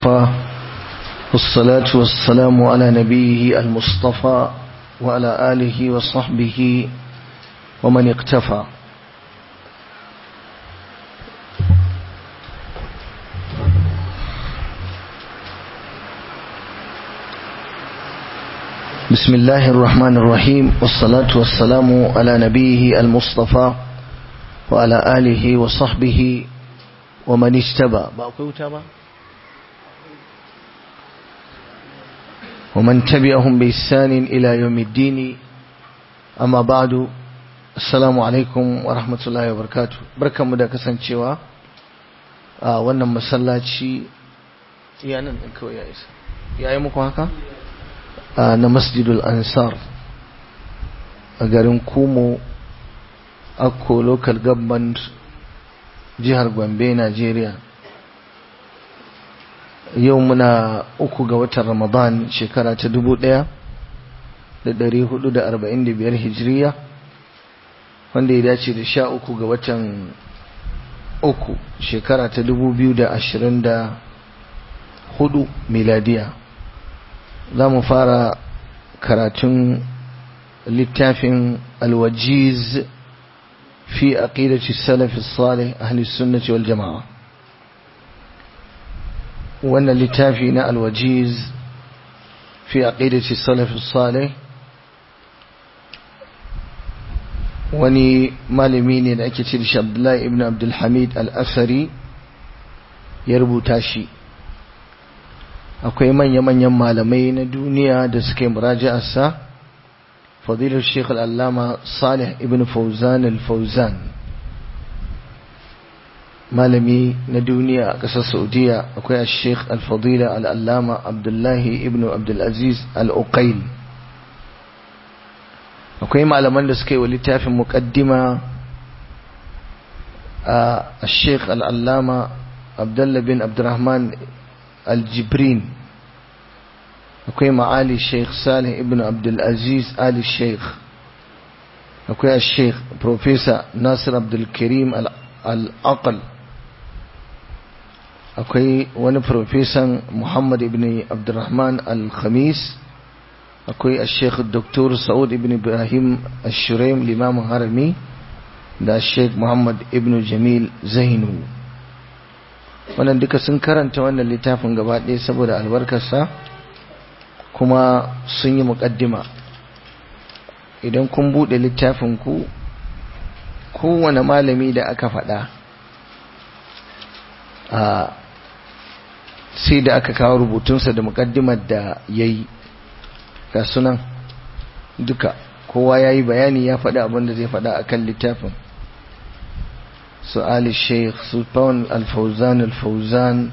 والصلاة والسلام على نبيه المصطفى وعلى آله وصحبه ومن اقتفى بسم الله الرحمن الرحيم والصلاة والسلام على نبيه المصطفى وعلى آله وصحبه ومن اجتبى باقي تبى ومن تبعهم بإحسان إلى يوم الدين أما بعد السلام عليكم ورحمة الله وبركاته بركة مدى كسانشيوا wannan masallaci ya nan ɗin kawai ya isa ya yi muku haka na masjidul ansar a garin kumo akko local government jihar gombe nigeria yau muna uku ga watan ramadan shekara ta dubu ɗaya da dari hudu da arba'in da biyar hijiriya wanda ya dace da sha uku ga watan uku shekara ta dubu biyu da ashirin da hudu miladiya za mu fara karatun littafin alwajiz fi aqidati salafi salih ahli sunnati wal jama'a wannan littafi na alwajiz fi aqidati salafi salih wani malami ne da ake ce da shi Abdullahi ibn Abdul Hamid al-Asari ya rubuta shi akwai manya-manyan malamai na duniya da suka yi muraji'arsa fadilar Sheikh al-Allama Salih ibn Fawzan al-Fawzan malami na duniya a ƙasar Saudiya akwai Sheikh al-Fadila al-Allama Abdullahi ibn Abdulaziz al-Uqail akwai malaman da suka yi wa littafin muƙaddima a Sheikh al-Allama Abdullah bin Abdurrahman al-Jibrin akwai ma'ali Sheikh Salih ibn Abdulaziz Ali Sheikh akwai Sheikh Professor Nasir Abdul Karim al-Aqal akwai wani profesan Muhammad ibn Abdurrahman al-Khamis akwai Sheikh Dr. Saud ibn Ibrahim al-Shuraim limamin harami da Sheikh Muhammad ibn Jamil Zainu wannan duka sun karanta wannan littafin gaba ɗaya saboda albarkarsa kuma sun yi muƙaddima idan kun buɗe littafin ku kowane malami da aka faɗa a sai da aka kawo rubutunsa da muƙaddimar da ya yi ga sunan duka kowa ya yi bayani ya faɗi abin da zai faɗa a kan littafin su ali sheikh sultan alfauzan alfauzan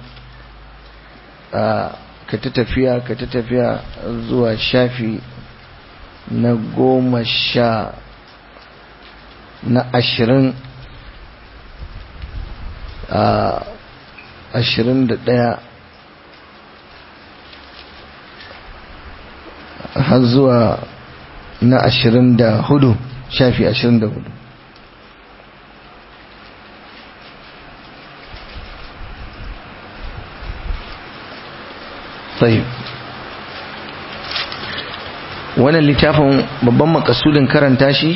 ka ta tafiya ka ta tafiya zuwa shafi na goma sha na ashirin ashirin da ɗaya har zuwa na ashirin da hudu shafi ashirin da hudu sai wannan littafin babban makasudin karanta shi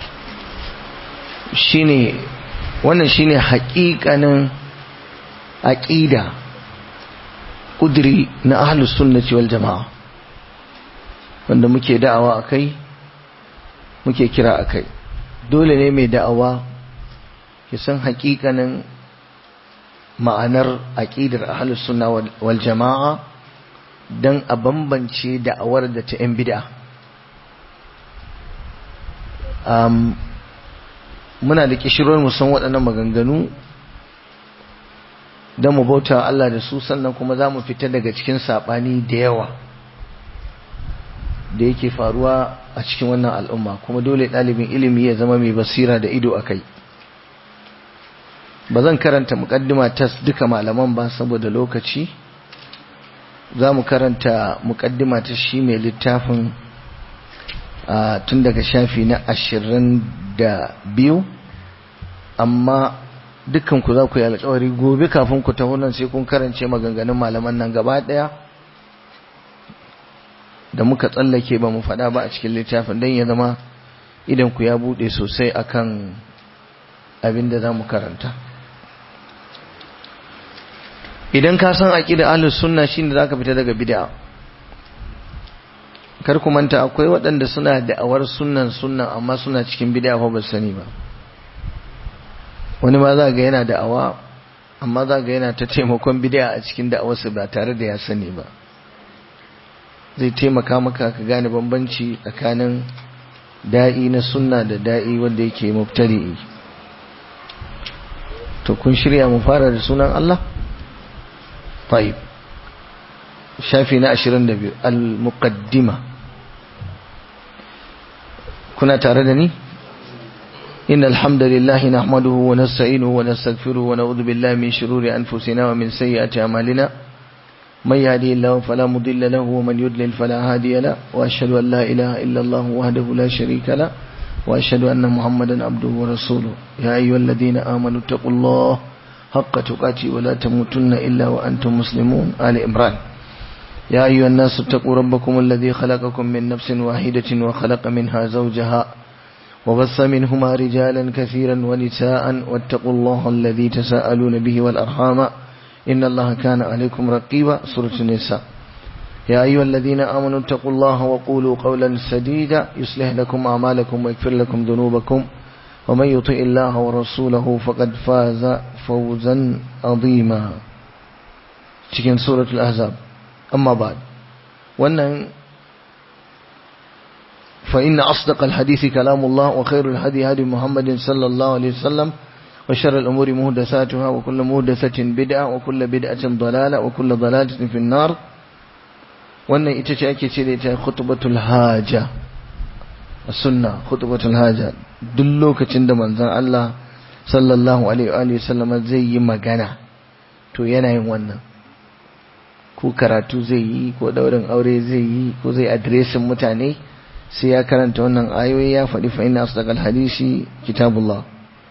shine wannan shine haƙiƙanin aƙida ƙudiri na ahlus sunnati wal jama'a wanda muke da'awa a kai muke kira a kai dole ne mai da'awa ya san hakikanin ma'anar aƙidar ahalus sunna wal jama'a don a bambance da'awar da ta 'yan bida muna da kishirwar musan waɗannan maganganu don mu bauta Allah da su sannan kuma za mu fita daga cikin saɓani da yawa da yake faruwa a cikin wannan al'umma kuma dole ɗalibin ilimi ya zama mai basira da ido a kai ba zan karanta muƙaddima tas duka malaman ba saboda lokaci za mu karanta muƙaddima ta shi mai littafin tun daga shafi na ashirin da biyu amma dukkan ku za ku yi alƙawari gobe kafin ku taho nan sai kun karance maganganun malaman nan gaba ɗaya da muka tsallake ba mu faɗa ba a cikin littafin don ya zama idan ku ya buɗe sosai akan abin da za mu karanta idan ka san aqida ahlus sunna shine zaka fita daga bid'a kar ku manta akwai waɗanda suna da'awar sunnan sunnan amma suna cikin bid'a fa ba sani ba wani ma za ga yana da'awa amma za ga yana ta taimakon bid'a a cikin da'awarsa ba tare da ya sani ba zai taimaka maka ka gane bambanci tsakanin da'i na sunna da da'i wanda yake mubtadi'i to kun shirya mu fara da sunan Allah طيب شافي ناشرن دبيو المقدمة كنا تاردني إن الحمد لله نحمده ونستعينه ونستغفره ونعوذ بالله من شرور أنفسنا ومن سيئات أعمالنا من يهدي الله فلا مضل له ومن يضلل فلا هادي له وأشهد أن لا إله إلا الله وحده لا شريك له وأشهد أن محمدا عبده ورسوله يا أيها الذين آمنوا اتقوا الله حق تقاتي ولا تموتن إلا وأنتم مسلمون آل إمران يا أيها الناس اتقوا ربكم الذي خلقكم من نفس واحدة وخلق منها زوجها وبث منهما رجالا كثيرا ونساء واتقوا الله الذي تساءلون به والأرحام إن الله كان عليكم رقيبا سورة النساء يا أيها الذين آمنوا اتقوا الله وقولوا قولا سديدا يصلح لكم أعمالكم ويغفر لكم ذنوبكم ومن يطع الله ورسوله فقد فاز فوزا عظيما cikin suratul ahzab amma ba'd wannan fa inna asdaqal hadithi kalamullah wa khairul hadi hadi muhammadin sallallahu alaihi wasallam wa sharral umuri muhdathatuha wa kullu muhdathatin bid'a wa kullu bid'atin dalala wa kullu dalalatin fin nar wannan ita ce ake ce da ita khutbatul haja sunna khutbatul haja duk lokacin da manzon Allah sallallahu alaihi wa sallama zai yi magana to yana yin wannan ko karatu zai yi ko daurin aure zai yi ko zai adireshin mutane sai ya karanta wannan ayoyi ya faɗi fa inna asdaqal hadisi kitabullah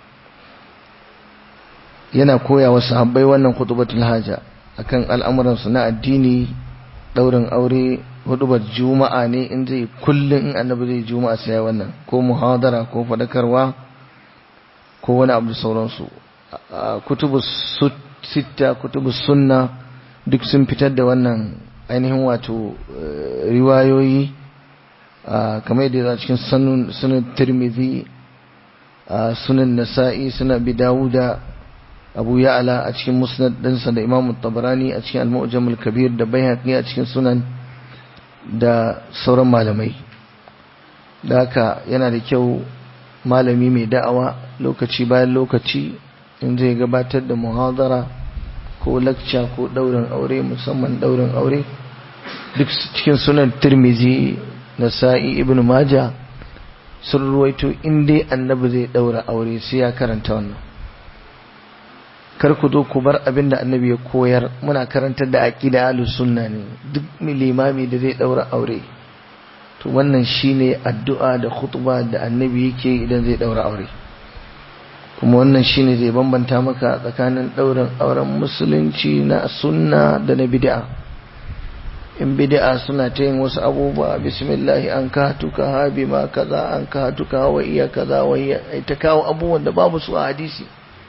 yana koya wa sahabbai wannan khutbatul haja akan al'amuran su na addini daurin aure hudubar juma'a ne in zai kullum in annabi zai juma'a sai wannan ko muhadara ko fadakarwa ko wani abu sauransu kutubu sita kutubu sunna duk sun fitar da wannan ainihin wato riwayoyi kamar yadda za cikin sunan tirmidhi sunan nasa'i suna bi dawuda abu ya'ala a cikin musnad ɗinsa da imamu tabarani a cikin al-mu'jamul kabir da bayhaqi a cikin sunan da sauran malamai da haka yana da kyau malami mai da'awa lokaci bayan lokaci in zai gabatar da muhadara ko lakca ko daurin aure musamman daurin aure duk cikin sunan tirmizi na sa'i ibn maja sun ruwaito in dai annabi zai daura aure sai ya karanta wannan kar ku zo ku bar abin da annabi ya koyar muna karantar da aqida ahlus sunna ne duk limami da zai daura aure to wannan shine addu'a da khutba da annabi yake idan zai daura aure kuma wannan shine zai bambanta maka tsakanin daurin auren musulunci na sunna da na bid'a in bid'a suna ta yin wasu abubuwa bismillah an ka tuka ha bima kaza an ka tuka wa iya kaza wa iya ta kawo abubuwan da babu su a hadisi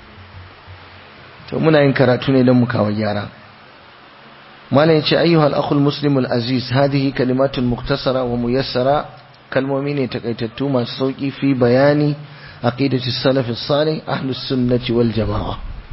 to muna yin karatu ne don mu kawo gyara malam yace ayyuhal akhul muslimul aziz hadhihi kalimatun muktasara wa muyassara kalmomi ne takaitattu masu sauki fi bayani aqidati salaf salih ahlus sunnati wal jamaa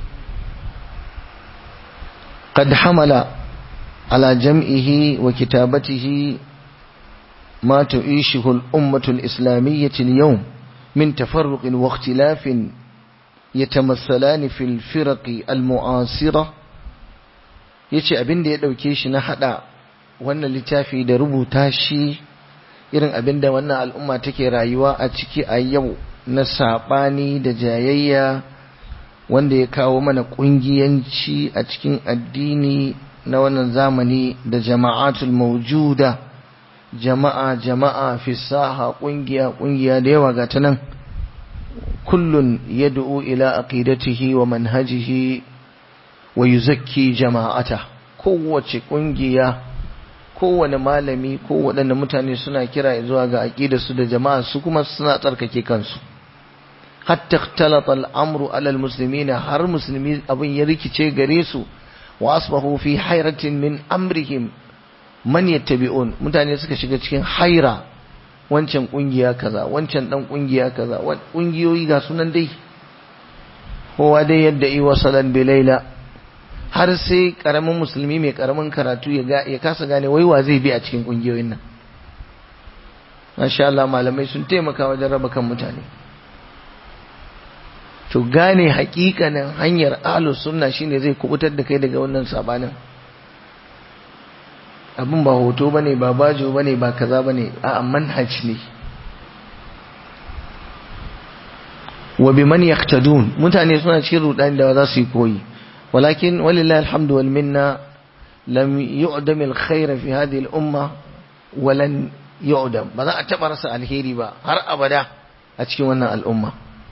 قد حمل على جمعه وكتابته ما تعيشه الأمة الإسلامية اليوم من تفرق واختلاف يتمثلان في الفرق المعاصرة yace abin da ya ɗauke shi na haɗa wannan littafi da rubuta shi irin abin da wannan al'umma take rayuwa a ciki a yau na saɓani da jayayya wanda ya kawo mana ƙungiyanci a cikin addini na wannan zamani da jama'atul maujuda jama'a jama'a fi saha ƙungiya ƙungiya da yawa ga ta nan kullun yad'u ila aqidatihi wa manhajihi wa yuzakki jama'ata kowace kungiya kowane malami ko waɗanda mutane suna kira zuwa ga aqidarsu da jama'a su kuma suna tsarkake kansu hatta ikhtalata al-amru ala al-muslimina har musulmi abin ya rikice gare su wa asbahu fi hayratin min amrihim man yattabi'un mutane suka shiga cikin haira wancan kungiya kaza wancan dan kungiya kaza kungiyoyi ga sunan dai kowa dai yadda yi wasalan bilaila har sai karamin musulmi mai karamin karatu ya ga ya kasa gane wai wa zai bi a cikin kungiyoyin nan masha Allah malamai sun taimaka wajen raba kan mutane to gane hakikanin hanyar ahlus sunna shine zai kubutar da kai daga wannan sabanin abin ba hoto bane ba bajo bane ba kaza bane a manhaj ne wa biman yaqtadun mutane suna cikin rudani da za su yi koyi walakin walillahi alhamdu wal minna lam yu'dam al khair fi hadhihi al umma walan yu'dam ba za a taba rasa alheri ba har abada a cikin wannan al'umma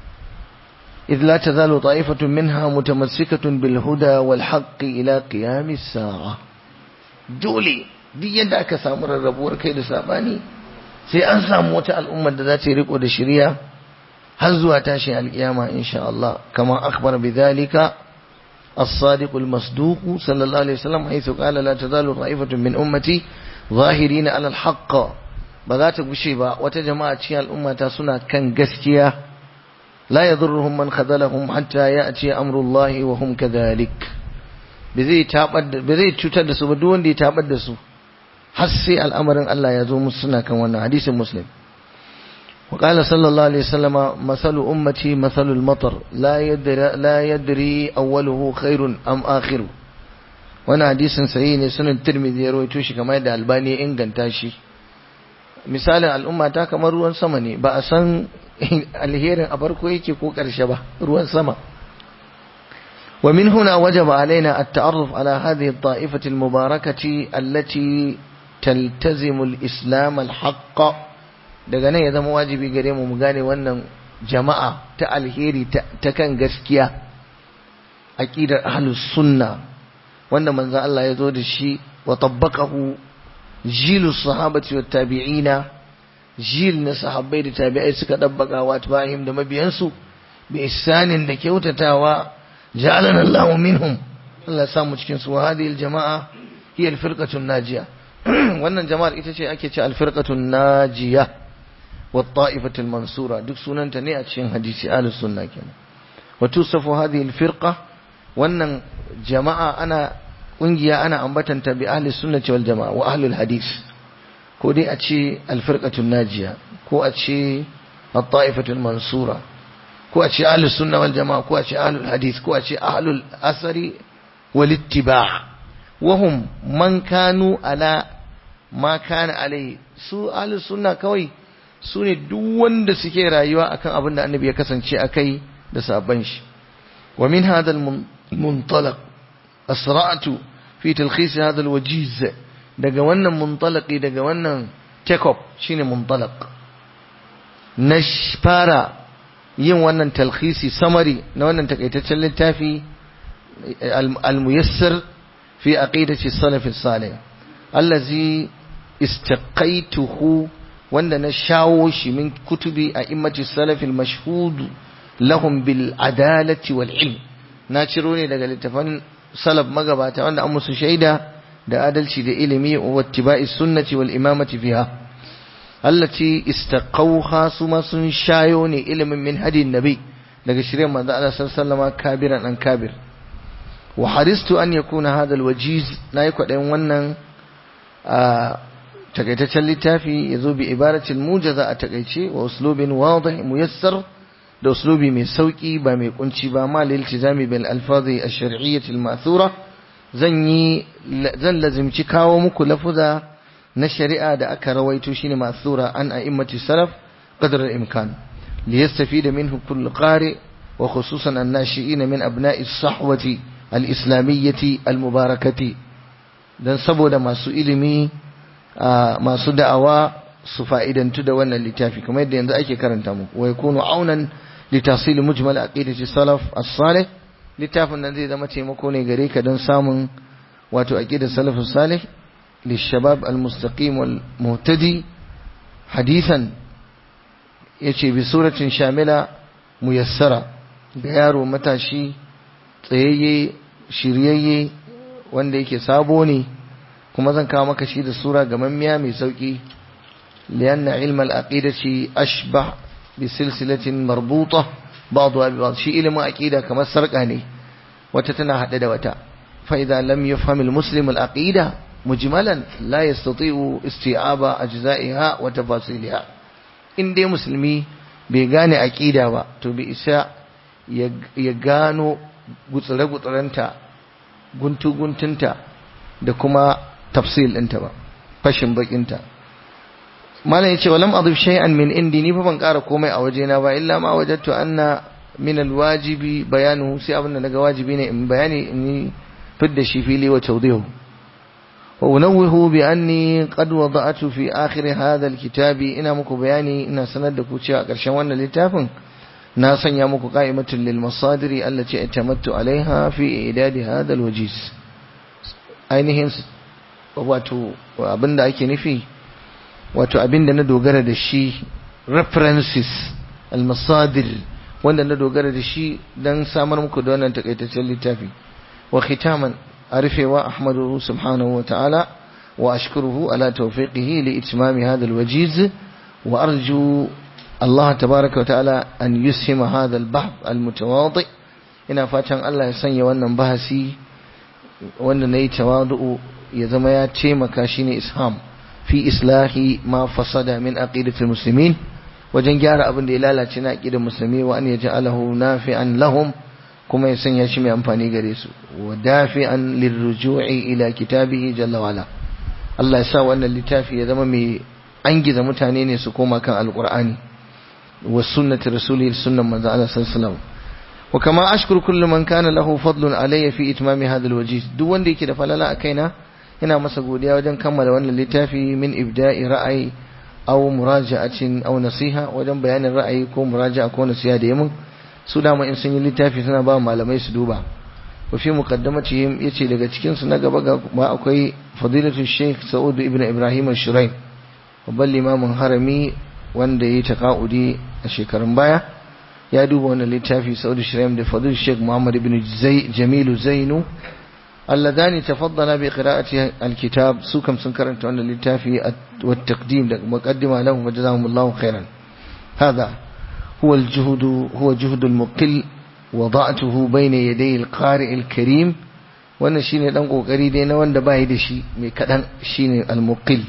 إذ لا تزال طائفة منها متمسكة بالهدى والحق إلى قيام الساعة dole duk yadda aka samu rarrabuwar kai da sabani sai an samu wata al'ummar da za ta riko da shari'a har zuwa tashin alkiyama insha Allah kama akhbar bidhalika as-sadiq al-masduq sallallahu alaihi wasallam haythu qala la tazalu ta'ifatun min ummati zahirina ala al-haqq ba za ta gushe ba wata jama'a cikin al'ummata suna kan gaskiya la yadurruhum man khadalahum hatta ya'ti amrullahi wa hum kadhalik bai zai cutar da su ba duk wanda ya tabar da su har sai al'amarin Allah ya zo musu suna kan wannan hadisin muslim wa qala sallallahu alaihi wasallama masalu ummati masalul matar la yadri la yadri awwaluhu khairun am akhiru wannan hadisin sahihi ne sunan tirmidhi ya rawaito shi kamar da albani ya inganta shi misalin al'umma ta kamar ruwan sama ne ba a san alherin a farko yake ko karshe ba ruwan sama ومن هنا وجب علينا التعرف على هذه الطائفة المباركة التي تلتزم الإسلام الحق daga nan ya zama wajibi gare mu mu gane wannan jama'a ta alheri ta kan gaskiya aqidar ahlus sunna wanda manzo Allah ya zo da shi wa tabbaqahu jilu sahabati wat tabi'ina jil na sahabbai da tabi'ai suka dabbaka wa tabi'in da mabiyansu bi ihsanin da kyautatawa جعلنا الله منهم Allah samu cikin su hadhihi aljamaa hiya alfirqatu najiya wannan jama'ar ita ce ake ce alfirqatu najiya wa ta'ifatu almansura duk sunanta ne a cikin hadisi ahlus sunna kenan wa tusafu hadhihi alfirqa wannan jama'a ana kungiya ana ambatanta bi ahli sunnati wal jamaa wa ahlul hadis ko dai a ce alfirqatu najiya ko a ce at-ta'ifatu almansura ko a ce ahlus sunna wal jama'a ko a ce ahlul hadith ko a ce ahlul asari wal ittiba' wahum man kanu ala ma kana alai su ahlus sunna kawai su ne duk wanda suke rayuwa akan abin da annabi ya kasance akai da sabon shi wa min hadha al muntalaq asra'tu fi talkhis hadha al wajiz daga wannan muntalaqi daga wannan take up shine muntalaq na fara yin wannan talkhisi samari na wannan takaitaccen littafi al-muyassar fi aqidati salaf salih allazi istaqaituhu wanda na shawo shi min kutubi a immati salaf al-mashhud lahum bil adalati wal ilm na ciro ne daga littafan salaf magabata wanda an musu shaida da adalci da ilimi wa ittiba'i sunnati wal imamati fiha allati istaqawha suma sun shayo ne ilimin min hadin nabi daga shirin manzo Allah sallallahu alaihi kabiran an kabir wa haristu an yakuna hadha alwajiz nayi kwadayin wannan a takaitaccen littafi yazo bi ibaratil mujaza a takaice wa uslubin wadih muyassar da uslubi mai sauki ba mai kunci ba ma lil tizami bil alfazi ash-shar'iyyah al-ma'thura zan yi zan lazimci kawo muku lafuza na shari'a da aka rawaito shine masura an a'immati salaf qadar al-imkan li yastafida minhu kullu qari wa khususan an-nashi'in min abna'i as-sahwati al-islamiyyati al-mubarakati dan saboda masu ilimi masu da'awa su fa'idantu da wannan littafi kamar yadda yanzu ake karanta mu wa yakunu aunan لتحصيل مجمل عقيدة السلف الصالح littafin nan zai zama taimako ne gare ka don samun wato aqidar salafus salih lishabab almustaqim wal muhtadi hadithan yace bi suratin shamila muyassara ga yaro matashi tsayayye shiryayye wanda yake sabo ne kuma zan kawo maka shi da sura gamammiya mai sauki lianna ilmal aqidati ashbah bi silsilatin marbuta ba'dha bi ba'd shi ilimin aqida kamar sarka ne wata tana hade da wata fa idza lam yafham al muslim al aqida mujmalan la yastati'u isti'aba ajza'iha wa tafasiliha in dai musulmi bai gane aqida ba to bai isa ya gano gutsure-gutsurenta guntu-guntunta da kuma tafsil ɗinta ba fashin bakinta malam yace walam adif shay'an min indi ni fa ban ƙara komai a wajena ba illa ma wajadtu anna min alwajibi bayanu sai abin da naga wajibi ne in bayani in fidda shi fili wa tawdihu wa unawwihu bi anni qad wada'tu fi akhir hadha alkitabi ina muku bayani ina sanar da ku cewa a ƙarshen wannan littafin na sanya muku qa'imatul lil masadiri allati atamattu alaiha fi idadi hadha alwajiz ainihin wato abinda ake nufi wato abinda na dogara da shi references almasadir wanda na dogara da shi dan samar muku da wannan takaitaccen littafi wa khitaman arifewa ahmadu subhanahu wa ta'ala wa ashkuruhu ala tawfiqihi li itmami hadha alwajiz wa arju Allah tabaraka wa ta'ala an yushima hadha albahth almutawadi ina fatan Allah ya sanya wannan bahasi wanda nayi tawadu ya zama ya taimaka shine isham fi islahi ma fasada min aqidatil muslimin wajen gyara abin da ya lalace na aqidar musulmi wa an yaj'alahu nafi'an lahum kuma ya sanya shi mai amfani gare su wa dafi'an lirruju'i ila kitabihi jalla wala Allah ya sa wannan littafi ya zama mai angiza mutane ne su koma kan alqur'ani wa sunnati rasulihi sunnan manzo Allah sallallahu alaihi wasallam wa kama ashkuru kullu man kana lahu fadlun alayya fi itmami hadha alwajiz duk wanda yake da falala a kaina ina masa godiya wajen kammala wannan littafi min ibda'i ra'ayi aw muraja'atin aw nasiha wajen bayanin ra'ayi ko muraja'a ko nasiha da yamin su dama in sun yi littafi suna ba malamai su duba wa fi muqaddamatihim yace daga cikin su na gaba ga ba akwai fadilatu sheikh sa'ud ibn ibrahim al-shuraim babban limamin harami wanda yayi taqaudi a shekarun baya ya duba wannan littafi sa'ud shuraim da fadilatu sheikh muhammad ibn jamilu zainu اللذان تفضل بقراءة الكتاب سوكم سنكرن أن للتافي والتقديم مقدمة لهم وجزاهم الله خيرا هذا هو الجهد هو جهد المقل وضعته بين يدي القارئ الكريم wannan shine dan kokari dai na wanda bai da shi mai kadan shine al-muqil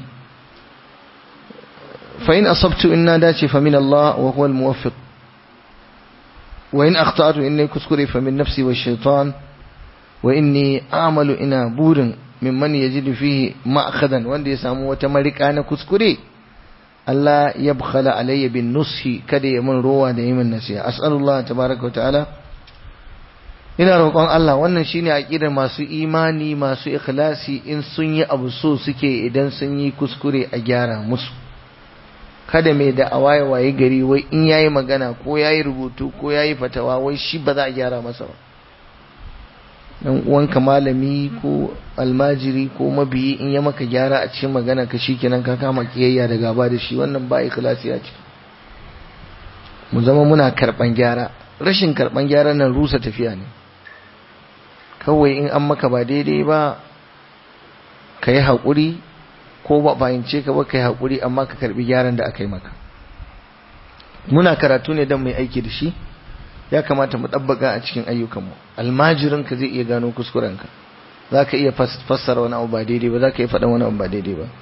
fa in asabtu inna dace fa min Allah wa huwa al-muwaffiq wa in akhtatu inni kuskure fa min nafsi wa shaytan wa inni amalu ina burin mimman yajidu fihi ma'khadan wanda ya samu wata marika na kuskure Allah ya bukhala alayya bin nushi kada ya mun rowa da yimin nasiha as'alullah tabaraka ta'ala ina roƙon Allah wannan shine aqidar masu imani masu ikhlasi in sun yi abu so suke idan sun yi kuskure a gyara musu kada mai da awaye waye gari wai in yayi magana ko yayi rubutu ko yayi fatawa wai shi ba za a gyara masa ba dan uwanka malami ko almajiri ko mabiyi in ya maka gyara a cikin magana ka shikenan ka kama kiyayya da gaba da shi wannan ba ikhlasi a ciki mu zama muna karban gyara rashin karban gyara nan rusa tafiya ne kawai in an maka ba daidai ba ka yi haƙuri ko ba fahimce ka ba ka yi haƙuri amma ka karbi gyaran da aka yi maka muna karatu ne don mai aiki da shi ya kamata mu ɗabbaga a cikin ayyukanmu almajirinka zai iya gano kuskurenka za ka iya fassara wani abu ba daidai ba za ka iya faɗa wani abu ba daidai ba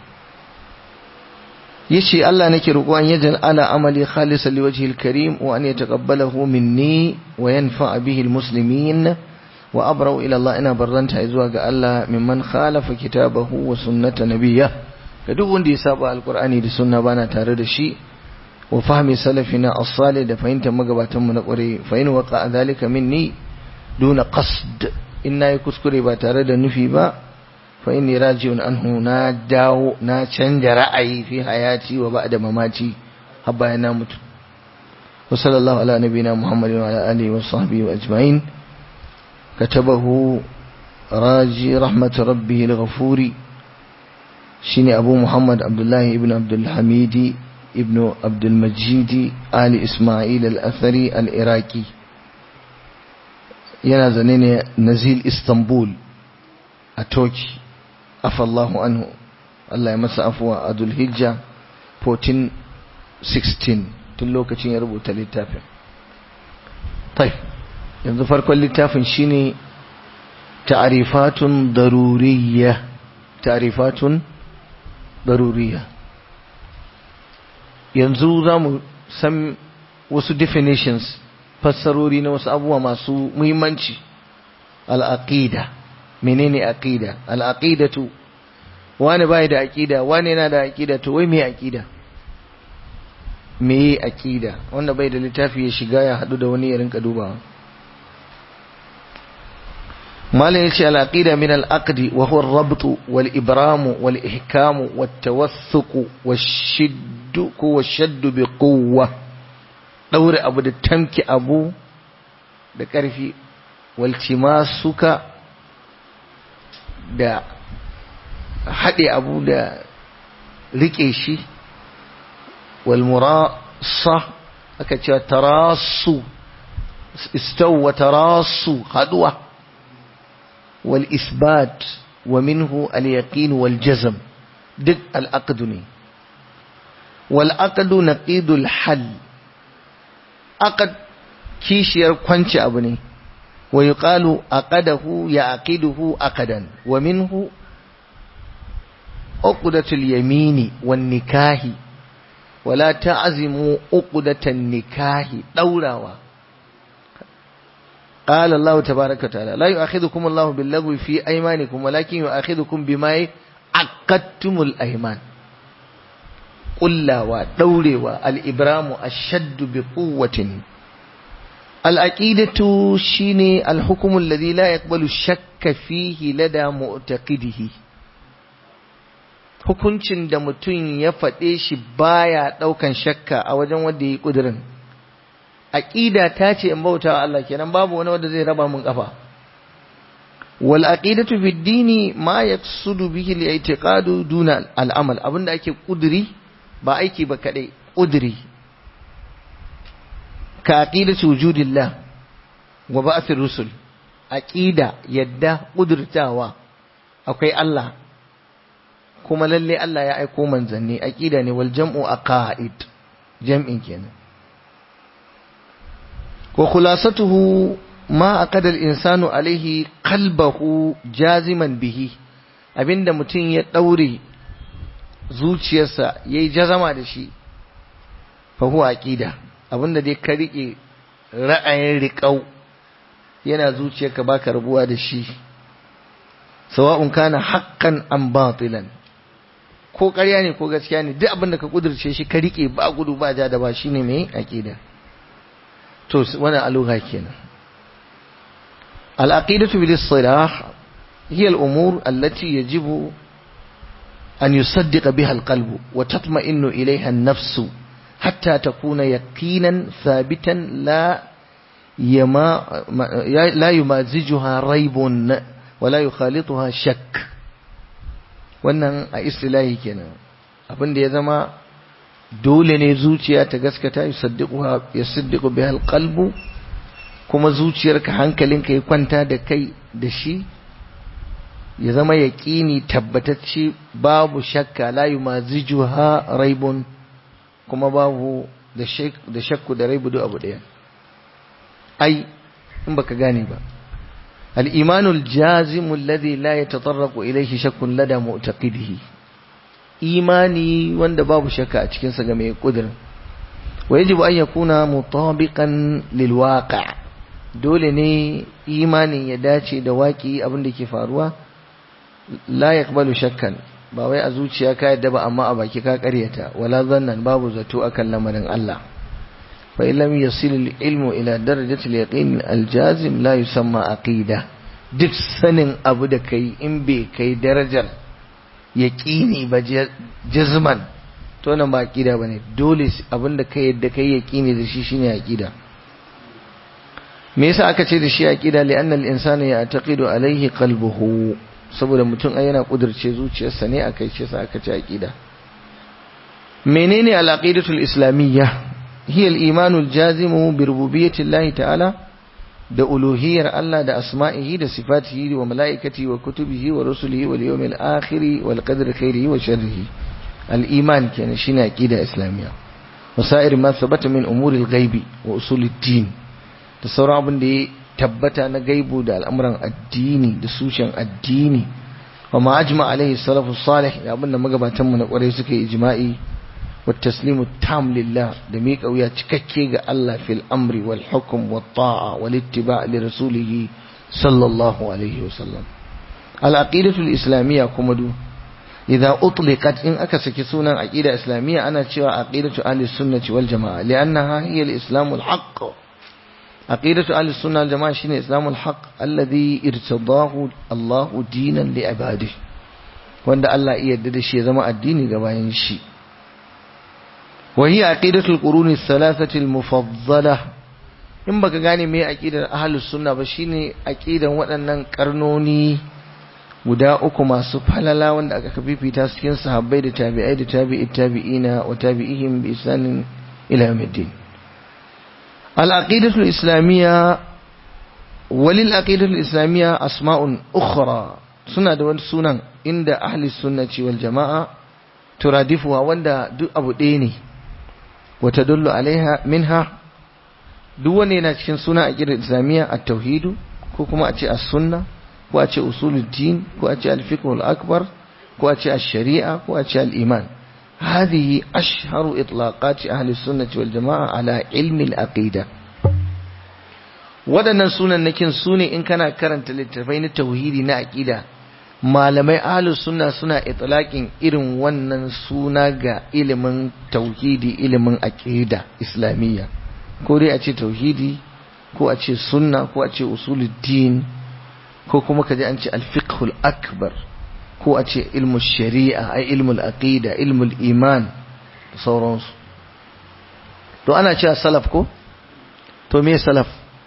yace Allah nake roƙo an yajal ala amali khalisan liwajhi alkarim wa an yataqabbalahu minni wa yanfa bihi almuslimin wa abra'u ila Allah ina barranta zuwa ga Allah mimman khalafa kitabahu wa sunnata nabiyya ga duk wanda ya saba alqur'ani da sunna bana tare da shi wa fahmi salafina as-salih da fahimtar magabatan mu na ƙware fa in waqa dhalika minni duna qasd in nayi kuskure ba tare da nufi ba fa inni raji'un anhu na dawo na canja ra'ayi fi hayati wa ba'da mamati har bayan na mutu وصلى الله على نبينا محمد وعلى آله وصحبه أجمعين كتبه راجي رحمة ربه الغفور شيني أبو محمد عبد الله ابن عبد الحميد ابن عبد المجيد آل إسماعيل الأثري العراقي yana zane ne nazil istanbul a turkey afallahu anhu Allah ya masa afuwa a dulhijja 1416 tun lokacin ya rubuta littafin taif yanzu farkon littafin shine ta'rifatun daruriyya ta'rifatun daruriyya yanzu za mu san wasu definitions fassarori na wasu abubuwa masu muhimmanci al'aqida menene aqida al'aqidatu wani bai da aqida wani yana da aqida to wai me aqida me aqida wanda bai da littafi ya shiga ya hadu da wani ya rinka dubawa malam yace al-aqida min al-aqdi wa huwa ar-rabt wal-ibram wal-ihkam wat-tawassuq wash-shidd wash-shadd bi quwwa daure abu da tamki abu da ƙarfi waltimasuka da haɗe abu da riƙe shi walmurasa aka cewa tarasu istawwa tarasu haɗuwa والإثبات ومنه اليقين والجزم دق العقد ne والعقد نقيض الحل عقد kishiyar kwanci abu ne wa yuqalu aqadahu ya aqiduhu aqadan wa minhu uqdatul yamini wan nikahi wala ta'zimu uqdatan nikahi daurawa قال الله تبارك وتعالى لا يؤاخذكم الله باللغو في أيمانكم ولكن يؤاخذكم بما عقدتم الأيمان قل ودوروا الإبرام الشد بقوة العقيدة شيني الحكم الذي لا يقبل الشك فيه لدى معتقده hukuncin da mutum ya faɗe shi baya ɗaukan shakka a wajen wanda ya yi ƙudurin aqida ta ce in bauta wa Allah kenan babu wani wanda zai raba mun kafa wal aqidatu fi dini ma yaqsudu bihi al i'tiqadu duna al amal abinda ake kuduri ba aiki ba kadai kuduri ka aqidatu wujudillah wa ba'thir rusul aqida yadda kudurtawa akwai Allah kuma lalle Allah ya aiko manzanni aqida ne wal jam'u aqaid jam'in kenan وخلاصته ما أقد الإنسان عليه قلبه جازما به abinda mutum ya ɗaure zuciyarsa ya yi jazama da shi fahu aƙida abinda dai ka riƙe ra'ayin riƙau yana zuciyarka baka rabuwa da shi sawa'un kana haƙƙan an batilan ko ƙarya ne ko gaskiya ne duk abinda ka ƙudurce shi ka riƙe ba gudu ba ja da ba shine mai aƙida to wani aluga kenan al'aqidatu bil istilah hiya al-umur allati yajibu an yusaddiqa biha al-qalb wa tatma'innu ilayha an-nafs hatta takuna yaqinan thabitan la yama la yumazijuha raibun wa la yukhalituha shakk wannan a istilahi kenan abinda ya zama dole ne zuciya ta gaskata ya siddiqu bihal qalbu kuma zuciyarka hankalinka ya kwanta da kai da shi ya zama yaqini tabbatacce babu shakka la yumazijuha raibun kuma babu da da shakku da raibu duk abu daya ai in baka gane ba الإيمان الجازم الذي لا يتطرق إليه شك لدى معتقده imani wanda babu shakka a cikinsa ga mai kudirin wa yajibu an yakuna mutabiqan lil waqi' dole ne imanin ya dace da waki abin da ke faruwa la yaqbalu shakkan ba wai a zuciya ka yadda ba amma a baki ka karyata wala zannan babu zato akan lamarin Allah fa illam yasil al ilmu ila darajati al yaqin al jazim la yusamma aqida duk sanin abu da kai in bai kai darajar yaƙini ba jazman to wannan ba aqida bane dole abinda kai yadda kai yaqini da shi shine aqida me yasa aka ce da shi aqida li anna al-insana ya'taqidu alayhi qalbuhu saboda mutum ai yana kudirce zuciyarsa ne akai ce sa aka ce aqida menene al-aqidatu al-islamiyya hiya al-imanu al-jazimu bi rububiyyati Allah ta'ala da uluhiyyar Allah da asma'ihi da sifatihi wa mala'ikati wa kutubihi wa rusulihi wal yawmil akhir wal qadri khairihi wa sharrihi al-iman kenan shine aqida islamiyya wasa'ir ma thabata min umuri al-ghaibi wa usul ad-din da sauran abin da ya tabbata na gaibu da al'amuran addini da sushen addini wa ma ajma alaihi salafu salih da abin da magabatan mu na kwarai suka yi ijma'i wa taslimu tam lillah da miƙa wuya cikakke ga Allah fil amri wal hukm wat ta'a wal ittiba' li rasulih sallallahu alaihi wasallam al aqidatu al islamiyya kuma du idza utliqat in aka saki sunan aqida islamiyya ana cewa aqidatu ahli sunnati wal jamaa li'annaha hiya al islam al haqq aqidatu ahli sunna wal jamaa shine islam al haqq alladhi irtadahu Allah dinan li ibadihi wanda Allah ya yarda da shi ya zama addini ga bayan shi wa hiya aqidatu al quruni thalathati al mufaddala in baka gane me aqidar ahli sunna ba shine aqidan waɗannan karnoni guda uku masu falala wanda aka fifita su cikin sahabbai da tabi'ai da tabi'i tabi'ina wa tabi'ihim bi isanin ila yawmiddin al-aqidatu al-islamiyya walil aqidatu al-islamiyya asma'un ukhra suna da wani sunan inda ahli sunnati wal jama'a turadifuwa wanda duk abu ɗaya ne wa tadullu alaiha minha duk wanda yana cikin sunan aqidar islamiyya at-tauhid ko kuma a ce as-sunna ko a ce usuluddin ko a ce alfiqhul akbar ko a ce ash-shari'a ko a ce al-iman هذه أشهر إطلاقات أهل السنة والجماعة على علم العقيدة waɗannan sunan nakin su ne in kana karanta littattafai na tauhidi na aƙida malamai ahlus sunna suna itlaqin irin wannan suna ga ilimin tauhidi ilimin aƙida islamiyya ko dai a ce tauhidi ko a ce sunna ko a ce usuluddin ko kuma kaji an ce alfiqhul akbar ko a ce ilmu shari'a ai ilmul aqida ilmul iman da sauransu to ana cewa salaf ko to me salaf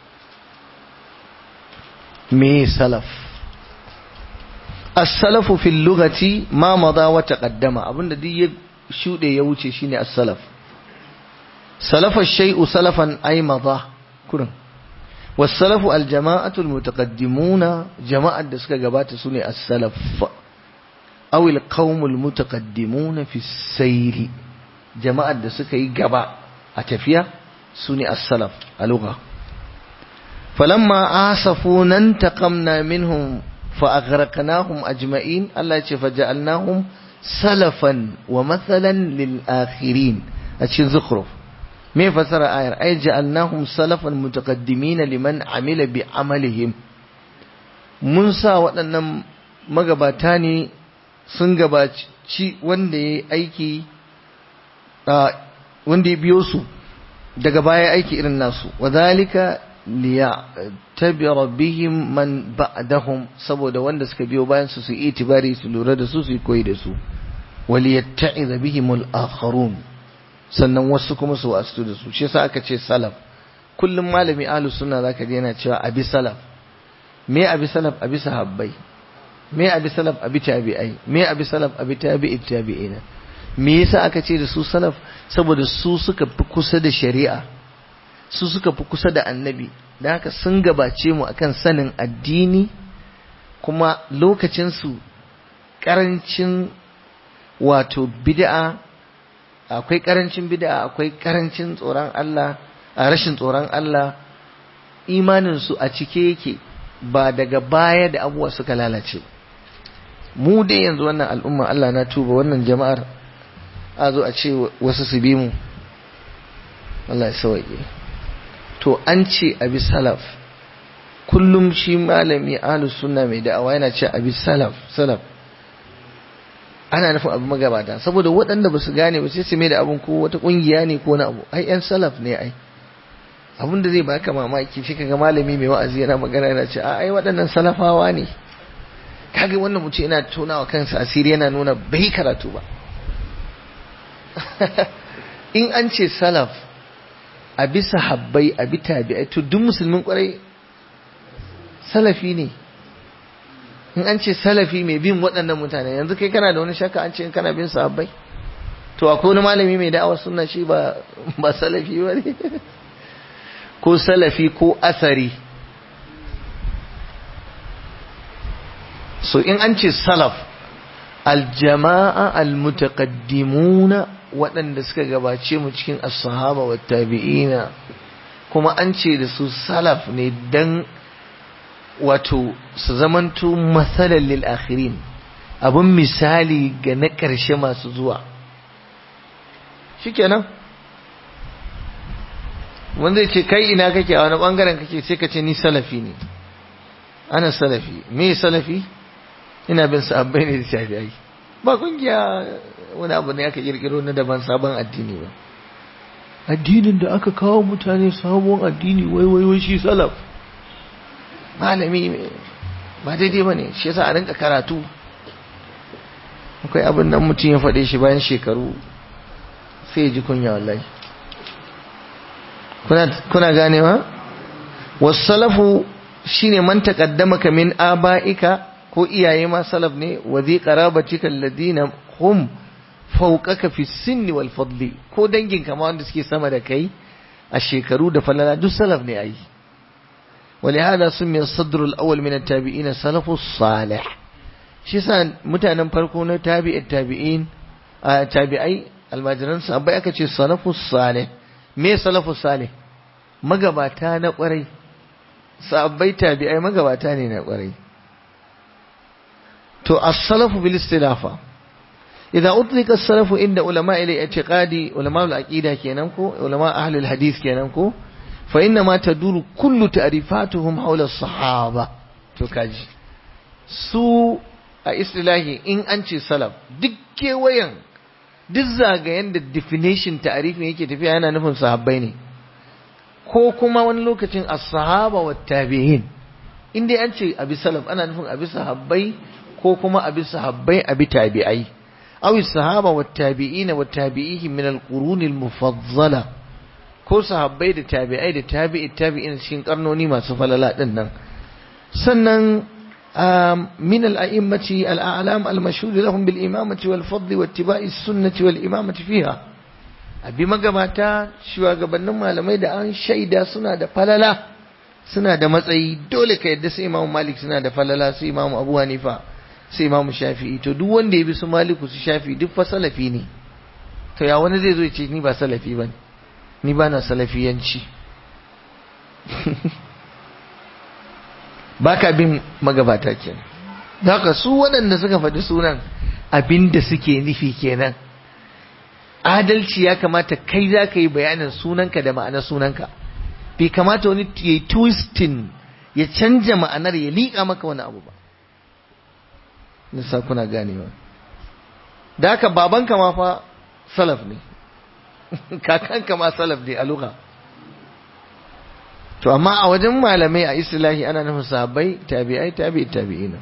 me salaf as-salafu fil lughati ma mada wa taqaddama abinda duk ya shude ya wuce shine as-salaf salafa shay'u salafan ay mada kurin والسلف الجماعة المتقدمون جماعة دسك جبات سنة السلف أو القوم المتقدمون في السير جماعة دسك يجبا أتفيا سنة السلف اللغة فلما آسفونا انتقمنا منهم فأغرقناهم أجمعين الله فجعلناهم سلفا ومثلا للآخرين أتشين زخرف me fasara ayar ai ja'alnahum salafan mutaqaddimin liman amila bi amalihim mun sa waɗannan magabata ne sun gabaci wanda ya aiki wanda ya biyo su daga baya aiki irin nasu wadhalika liyatabira bihim man ba'dahum saboda wanda suka biyo bayan su su itibari su lura da su su koyi da su waliyatta'iza bihimul akharun sannan wasu kuma su wasu da su shi yasa aka ce salaf kullum malami ahlus sunna zaka ji yana cewa abi salaf me abi salaf abi sahabbai me abi salaf abi tabi'ai me abi salaf abi tabi'i tabi'ina me yasa aka ce da su salaf saboda su suka fi kusa da shari'a su suka fi kusa da annabi da haka sun gabace mu akan sanin addini kuma lokacin su karancin wato bid'a akwai karancin bid'a akwai karancin tsoron Allah a rashin tsoron Allah imanin su a cike yake ba daga baya da abubuwa suka lalace mu dai yanzu wannan al'umma Allah na tuba wannan jama'ar a zo a ce wasu su bi mu Allah ya sauke to an ce abi salaf kullum shi malami ahlus sunna mai da'awa yana ce abi salaf salaf ana nufin abu magabata saboda waɗanda ba su gane ba sai su mai da abin ko wata ƙungiya ne ko na abu ai yan salaf ne ai abin da zai baka mamaki shi kaga malami mai wa'azi yana magana yana ce ai waɗannan salafawa ne kaga wannan mutum yana tonawa kansa asiri yana nuna bai karatu ba in an ce salaf a bisa habbai a bi tabi'ai to duk musulmin kwarai salafi ne in an ce salafi mai bin waɗannan mutane yanzu kai kana da wani shakka an ce in kana bin sahabbai to akwai wani malami mai da'awar sunna shi ba ba salafi ba ne ko salafi ko asari so in an ce salaf aljama'a almutaqaddimuna waɗanda suka gabace mu cikin as-sahaba wa tabi'ina kuma an ce da su salaf ne dan wato su zamanto masalan lil akhirin abun misali ga na ƙarshe masu zuwa shikenan wanda ya ce kai ina kake a wani bangaren kake sai ka ce ni salafi ne ana salafi me salafi ina bin sahabbai ne da shafi'ai ba kungiya wani abu ne aka kirkiro na daban sabon addini ba addinin da aka kawo mutane sabon addini wai wai wai shi salaf malami ba daidai ba ne shi yasa a rinka karatu akwai abin nan mutum ya faɗe shi bayan shekaru sai ya ji kunya wallahi kuna ganewa wasu salafu shine man taqaddamaka min aba'ika ko iyaye ma salaf ne wa zai qarabatika alladina hum fawqaka fi sinni wal fadli ko dangin kama wanda suke sama da kai a shekaru da falala duk salaf ne ai ولهذا سمي الصدر الأول من التابعين سلف الصالح shi sa mutanen farko na tabi'in tabi'in a tabi'ai almajiran sahabbai aka ce salafus salih me salafus salih magabata na kwarai sahabbai tabi'ai magabata ne na kwarai to as-salafu bil istilafa idza utlika as-salafu inda ulama ila i'tiqadi ulama al-aqida kenan ko ulama ahli al-hadith kenan ko fa inna ma taduru kullu ta'rifatuhum hawla as-sahaba to kaji su a istilahi in an ce salaf duk kewayen duk zagayen da definition ta'arifin yake tafiya yana nufin sahabbai ne ko kuma wani lokacin as-sahaba wa tabi'in in dai an ce abi salaf ana nufin abi sahabbai ko kuma abi sahabbai abi tabi'ai aw sahaba wa tabi'ina wa tabi'ihim min al-qurun al-mufaddala ko sahabbai da tabi'ai da tabi'i tabi'in cikin karnoni masu falala din nan sannan من الأئمة الأعلام المشهود لهم بالإمامة والفضل واتباع السنة والإمامة فيها abi magabata shugabannin malamai da an shaida suna da falala suna da matsayi dole ka yadda su imamu malik suna da falala su imamu abu hanifa su imamu shafi'i to duk wanda ya bi su maliku su shafi duk fa salafi ne to ya wani zai zo ya ce ni ba salafi ba ni ba na salafiyanci ba ka bin magabata kenan haka su waɗanda suka faɗi sunan abin da suke nufi kenan adalci ya kamata kai za ka yi bayanin sunanka da ma'anar sunanka bai kamata wani ya yi twistin ya canja ma'anar ya liƙa maka wani abu ba nisa kuna ganewa da haka babanka ma fa salaf ne kakanka ma salaf ne a luka to amma a wajen malamai a islahi ana nufin sahabbai tabi'ai tabi'i tabi'ina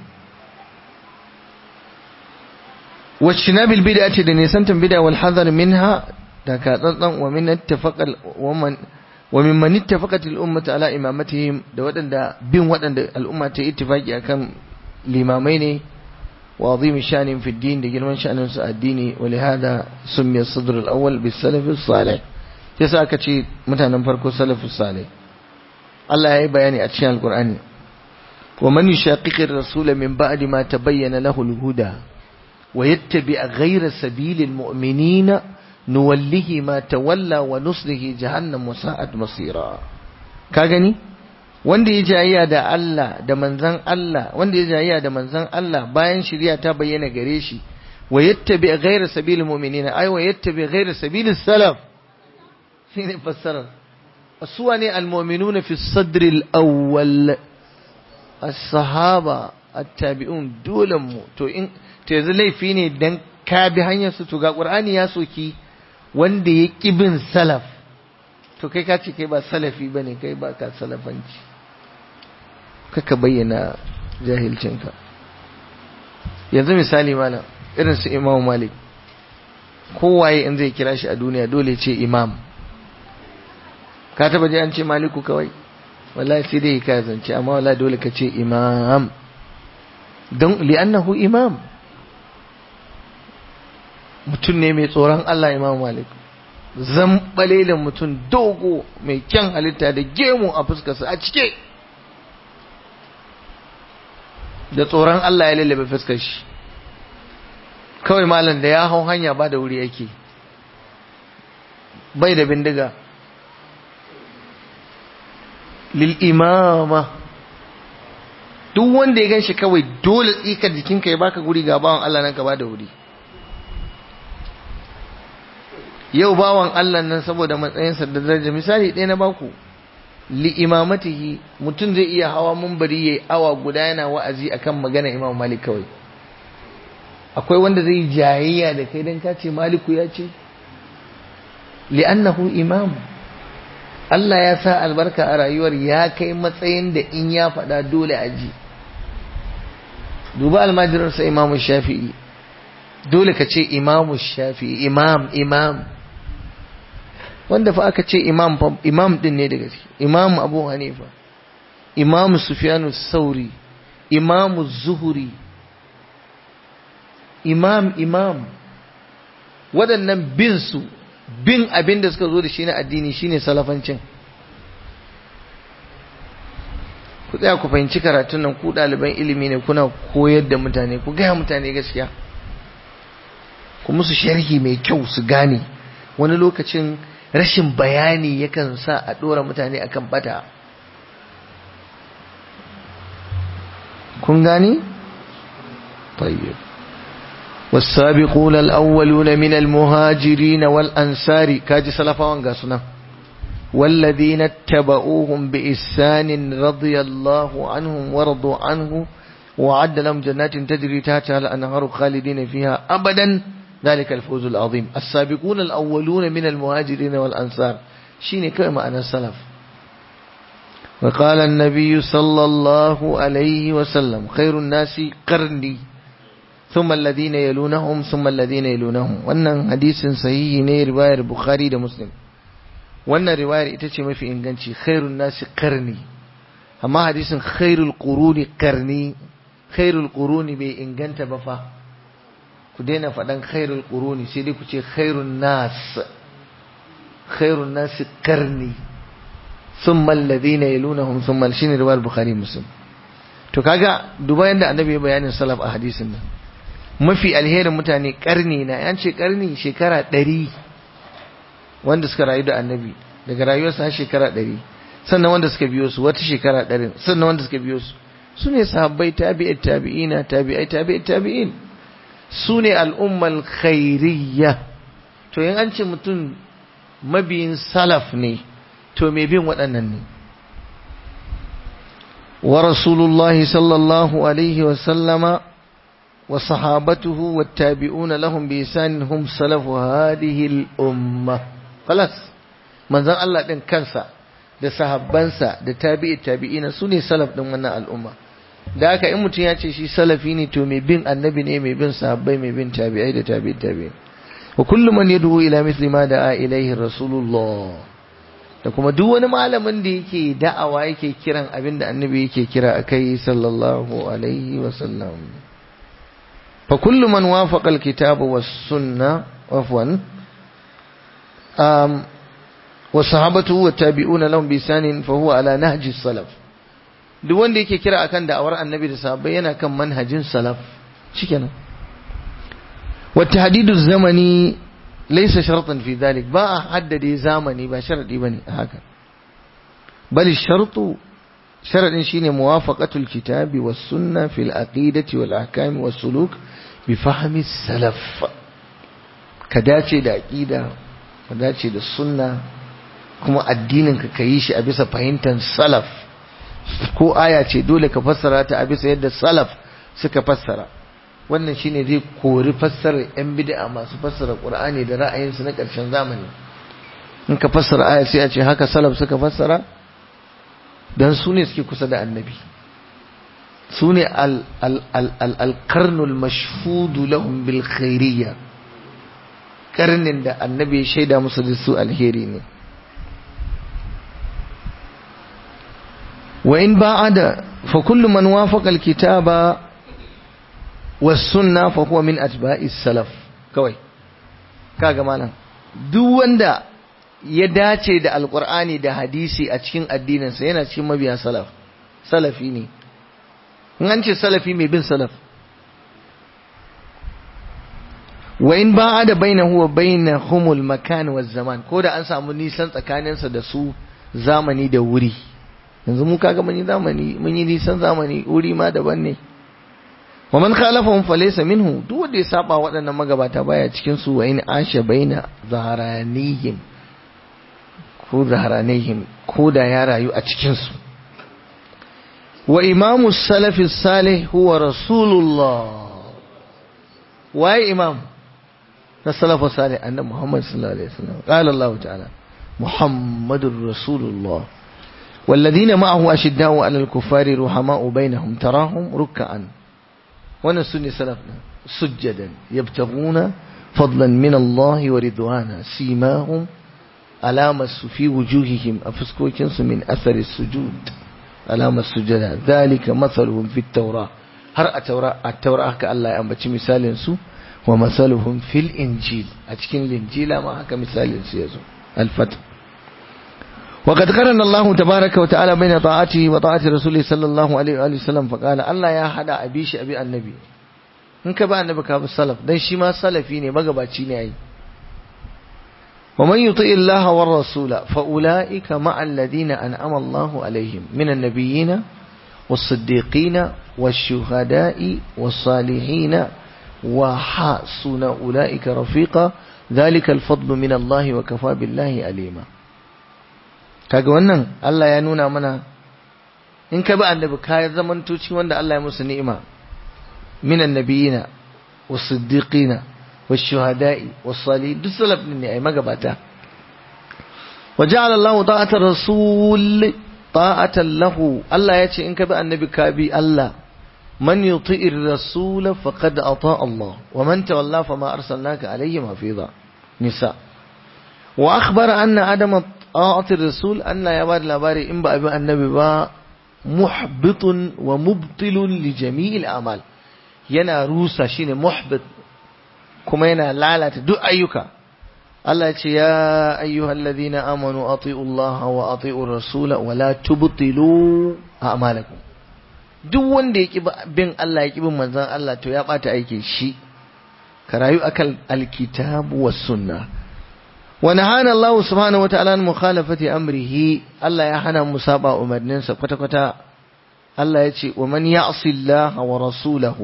wacce na bilbida ce da nisantan bida wal hazar minha da ka tsantsan wa min ittafaqal wa min man ittafaqat al ummatu ala imamatihim da wadanda bin wadanda al'umma ta ittifaki akan limamai ne wa azim shanin fi din da girman shanin su addini wa li hada summiya sadr al awwal bis salaf as salih yasa aka ce mutanen farko salafus salih Allah ya yi bayani a cikin Alƙur'ani wa man yushaqiqir rasul min ba'di ma tabayyana lahu al-huda wa yattabi ghayra sabilil mu'minina nuwallihi ma tawalla wa nuslihi jahannam wa sa'at masira ka gani wanda ya jayayya da Allah da manzon Allah wanda ya jayayya da manzon Allah bayan shari'a ta bayyana gare shi wa yattabi ghayra sabilil mu'minina ay wa yattabi ghayra sabilis salaf shine fassarar suwa ne almominuna fi sadril awwal as-sahaba at-tabi'un dole mu to in to yanzu laifi ne dan ka bi hanyar su to ga qur'ani ya soki wanda ya kibin salaf to kai ka ce kai ba salafi bane kai ba ka salafanci kaka bayyana jahilcinka yanzu misali malam irin su imamu malik kowaye in zai kira shi a duniya dole ce imam ka taba ji an ce maliku kawai wallahi sai dai ka zance amma wallahi dole ka ce imam don li'annahu imam mutum ne mai tsoron Allah imam malik zambalelin mutum dogo mai kyan halitta da gemu a fuskarsa a cike da tsoron Allah ya lallabe fuskar shi kawai malam da ya hau hanya ba da wuri yake bai da bindiga lil imama duk wanda ya ganshi kawai dole tsikar jikinka ya baka guri ga bawan Allah nan ka ba da wuri yau bawan Allah nan saboda matsayinsa da daraja misali ɗaya na baku li imamatihi mutum zai iya hawa mumbari yayi awa guda yana wa'azi akan magana Imam Malik kawai akwai wanda zai yi jayayya da kai dan kace Maliku ya ce li'annahu imam Allah ya sa albarka a rayuwar ya kai matsayin da in ya faɗa dole a ji duba almajiransa Imam Shafi'i dole ka ce Imam Shafi'i imam imam wanda fa aka ce imam imam din ne daga ciki imam Abu Hanifa imam Sufyanu Sauri imam Zuhri imam imam waɗannan bin su bin abin da suka zo da shi na addini shine salafancin ku tsaya ku fahimci karatun nan ku ɗaliban ilimi ne kuna koyar da mutane ku gaya mutane gaskiya ku musu sharhi mai kyau su gane wani lokacin rashin bayani yakan sa a ɗora mutane akan bata kun gane? طيب والسابقون الأولون من المهاجرين والأنصار كاجي سلفا وانقاسنا والذين اتبعوهم بإحسان رضي الله عنهم ورضوا عنه وعد لهم جنات تجري تحتها الأنهار خالدين فيها أبدا ذلك الفوز العظيم السابقون الأولون من المهاجرين والأنصار شيني كما أنا السلف وقال النبي صلى الله عليه وسلم خير الناس قرني ثم الذين يلونهم ثم الذين يلونهم wannan hadisin sahihi ne riwayar Bukhari da Muslim wannan riwayar ita ce mafi inganci khairun nasi qarni amma hadisin khairul quruni qarni khairul quruni bai inganta ba fa ku daina faɗan khairul quruni sai dai ku ce khairun nas khairun nasi qarni thumma alladhina yalunahum thumma shine riwayar Bukhari Muslim to kaga duba yanda annabi ya bayanin salaf a hadisin nan mafi alherin mutane karni na yan ce karni shekara ɗari wanda suka rayu da annabi daga rayuwarsa har shekara ɗari sannan wanda suka biyo su wata shekara ɗarin sannan wanda suka biyo su su ne sahabbai tabi'ai tabi'ina tabi'ai tabi'ai tabi'in su ne al'ummal khairiyya to yin an ce mutum mabiyin salaf ne to mai bin waɗannan ne wa rasulullahi sallallahu alaihi wa sallama وصحابته والتابعون لهم بإحسان هم سلف هذه الأمة خلاص من زن الله دين كنسا da sahabbansa da tabi'i tabi'ina su ne salaf din wannan al'umma da haka in mutum ya ce shi salafi ne to mai bin annabi ne mai bin sahabbai mai bin tabi'ai da tabi'i tabi'in wa kullu man yad'u ila mithli ma da'a ilayhi rasulullah da kuma duk wani malamin da yake da'awa yake kiran abin da annabi yake kira akai sallallahu alaihi wa sallam فكل من وافق الكتاب والسنة عفوا وصحابته والتابعون لهم بإحسان فهو على نهج السلف duk wanda yake kira akan da'awar annabi da sahabbai yana kan manhajin salaf shikenan wa tahdidu zamani laysa shartan fi dhalik ba a haddade zamani ba sharadi bane haka bal shartu sharadin shine muwafaqatul kitabi was sunna fil aqidati wal ahkam was suluk bi fahmi salaf ka dace da aqida ka dace da sunna kuma addinin ka kayi shi a bisa fahimtar salaf ko aya ce dole ka fassara ta a bisa yadda salaf suka fassara wannan shine zai kori fassarar yan bid'a masu fassara qur'ani da ra'ayinsu na ƙarshen zamani in ka fassara aya sai a ce haka salaf suka fassara dan su ne suke kusa da annabi su ne alkarnul mashhudu lahum bil khairiyya karnin da annabi ya shaida musu da su alheri ne wa in ba'ada fa kullu man wafaqa alkitaba was sunna fa huwa min atba'i salaf kawai kaga malam duk wanda ya dace da alqur'ani da hadisi a cikin addininsa yana cikin mabiya salaf salafi ne in an ce salafi mai bin salaf wa in ba da bainahu wa bainahumul makan wa zaman ko da an samu nisan tsakaninsa da su zamani da wuri yanzu mu kaga mun yi zamani mun yi nisan zamani wuri ma daban ne wa man khalafahum falaysa minhu duk wanda ya saba waɗannan magabata baya cikin su wa in asha baina zaharanihim ko zaharanihim ko da ya rayu a cikin su wa imamu salafi salih huwa rasulullah waye imam na salafu salih annabi muhammad sallallahu alaihi wasallam qala allah ta'ala muhammadur rasulullah والذين معه أشداء على الكفار رحماء بينهم تراهم ركعا ونسني سلفنا سجدا يبتغون فضلا من الله ورضوانا سيماهم علامة في وجوههم أفسكوكنس من أثر السجود علامة السجدة ذلك مثلهم في التوراة هر التوراة التوراة كالله أنبتش مثال سو ومثلهم في الإنجيل أتكين الإنجيل ما هكا مثال سيزو الفتح وقد قرن الله تبارك وتعالى بين طاعته وطاعة رسوله صلى الله عليه وآله وسلم فقال الله يا حدا أبيش أبي النبي in ka ba annabi ka bi salaf dan shi ma salafi ne magabaci ne ai wa man yuti illaha war rasula fa ulaika ma alladhina an'ama Allahu alaihim minan nabiyyin was-siddiqin wash-shuhada'i was-salihin wa hasuna ulaika rafiqa dhalika al-fadlu min Allah wa kafa billahi alima kaga wannan Allah ya nuna mana in ka bi annabi ka zamanto ci wanda Allah ya musu ni'ima minan nabiyina was-siddiqina wash-shuhada'i was-salihin duk salaf ne ai magabata waja'ala Allahu ta'ata rasul ta'atan lahu Allah ya ce in ka bi annabi ka bi Allah man yuti'ir rasul faqad ata Allah wa man tawalla fama arsalnaka alayhim hafiza nisa wa akhbara anna adama ta'atir rasul anna ya bada labari in ba abi annabi ba muhbitun wa mubtilun li jami'il a'mal yana rusa shine muhbit kuma yana lalata duk ayyuka Allah ya ce ya ayyuhal ladhina amanu ati'u Allah wa ati'u rasula wa la tubtilu a'malakum duk wanda ya bin Allah ya bin manzon Allah to ya bata aikin shi ka rayu akan alkitabu was sunnah ونهانا الله سبحانه وتعالى عن مخالفة أمره الله يحنى مسابع أمرنين سبقتا قتا الله يتي ومن يعصي الله ورسوله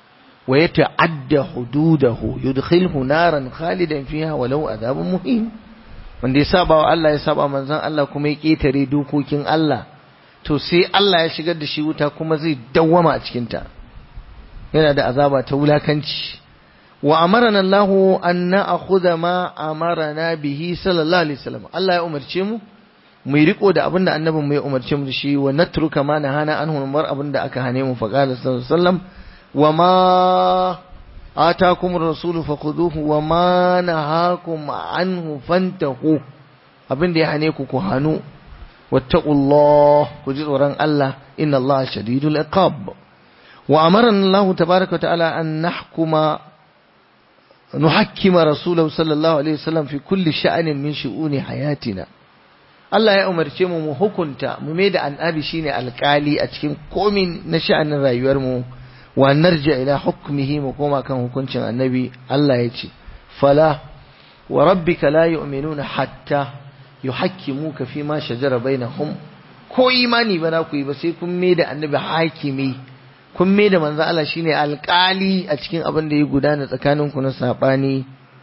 ويتعدى حدوده يدخله نارا خالدا فيها ولو عذاب مهين wanda ya saba wa Allah ya saba manzon Allah kuma ya ketare dokokin Allah to sai Allah ya shigar da shi wuta kuma zai dawwama a cikin ta yana da azaba ta wulakanci wa amarana Allah an na'khudha ma amarana bihi sallallahu alaihi wasallam Allah ya umarce mu mu riko da abinda annabin mu ya umarce mu da shi wa natruka ma nahana anhu mar abinda aka hane mu faqala sallallahu alaihi wasallam wa ma atakum ar-rasul fakhuduhu wa ma nahakum anhu fantahu abinda ya hane ku ku hanu wattaqullah ku ji tsoron Allah inna Allah shadidul iqab wa amarana Allah tabaaraka wa ta'ala an nahkuma نحكم رسوله صلى الله عليه وسلم في كل شأن من شؤون حياتنا Allah ya umarce mu mu hukunta mu mai da annabi shine alkali a cikin komin na sha'anin rayuwar mu wa narja ila hukmihi mu koma kan hukuncin annabi Allah ya ce fala wa rabbika la yu'minuna hatta yuhakkimuka fi ma shajara bainahum ko imani ba na ku yi ba sai kun mai da annabi hakimi kun mai da manzo Allah shine alƙali a cikin abin da ya gudana tsakanin ku na sabani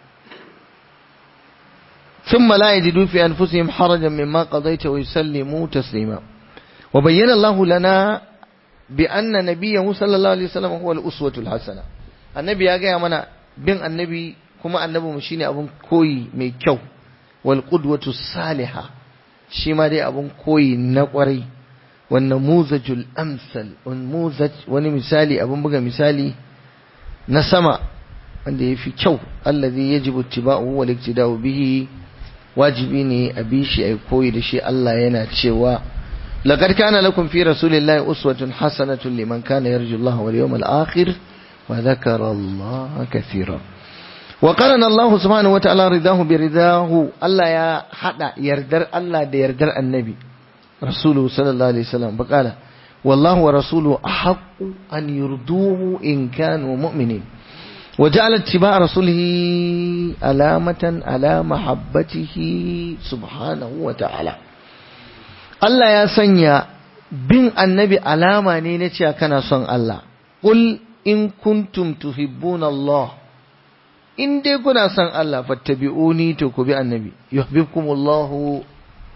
thumma la yajidu fi anfusihim harajan mimma qadayta wa yusallimu taslima wa bayyana Allah lana bi anna nabiyyahu sallallahu alaihi wasallam huwa al-uswatu al-hasana annabi ya gaya mana bin annabi kuma annabi mu shine abun koyi mai kyau wal qudwatu salihah shi ma dai abun koyi na kwarai والنموذج الأمثل والنموذج wani misali abun buga misali na sama wanda yafi kyau allazi yajibu ittiba'uhu wal iktida'u bihi wajibi ne a bi shi ai koyi da shi Allah yana cewa laqad kana lakum fi rasulillahi uswatun hasanatun liman kana yarju Allah wal yawmal akhir wa dhakara Allah kathira wa qarana Allah subhanahu wa ta'ala ridahu bi ridahu Allah ya hada yardar Allah da yardar annabi rasuluhu sallallahu alaihi wasallam baqala والله ورسوله أحق أن يرضوه إن كانوا مؤمنين وجعل اتباع رسوله علامة على محبته سبحانه وتعالى الله يا سنيا بن النبي علامة نينتي كان صن الله قل إن كنتم تحبون الله in dai kuna son Allah fattabi'uni to ku bi annabi yuhibbukumullahu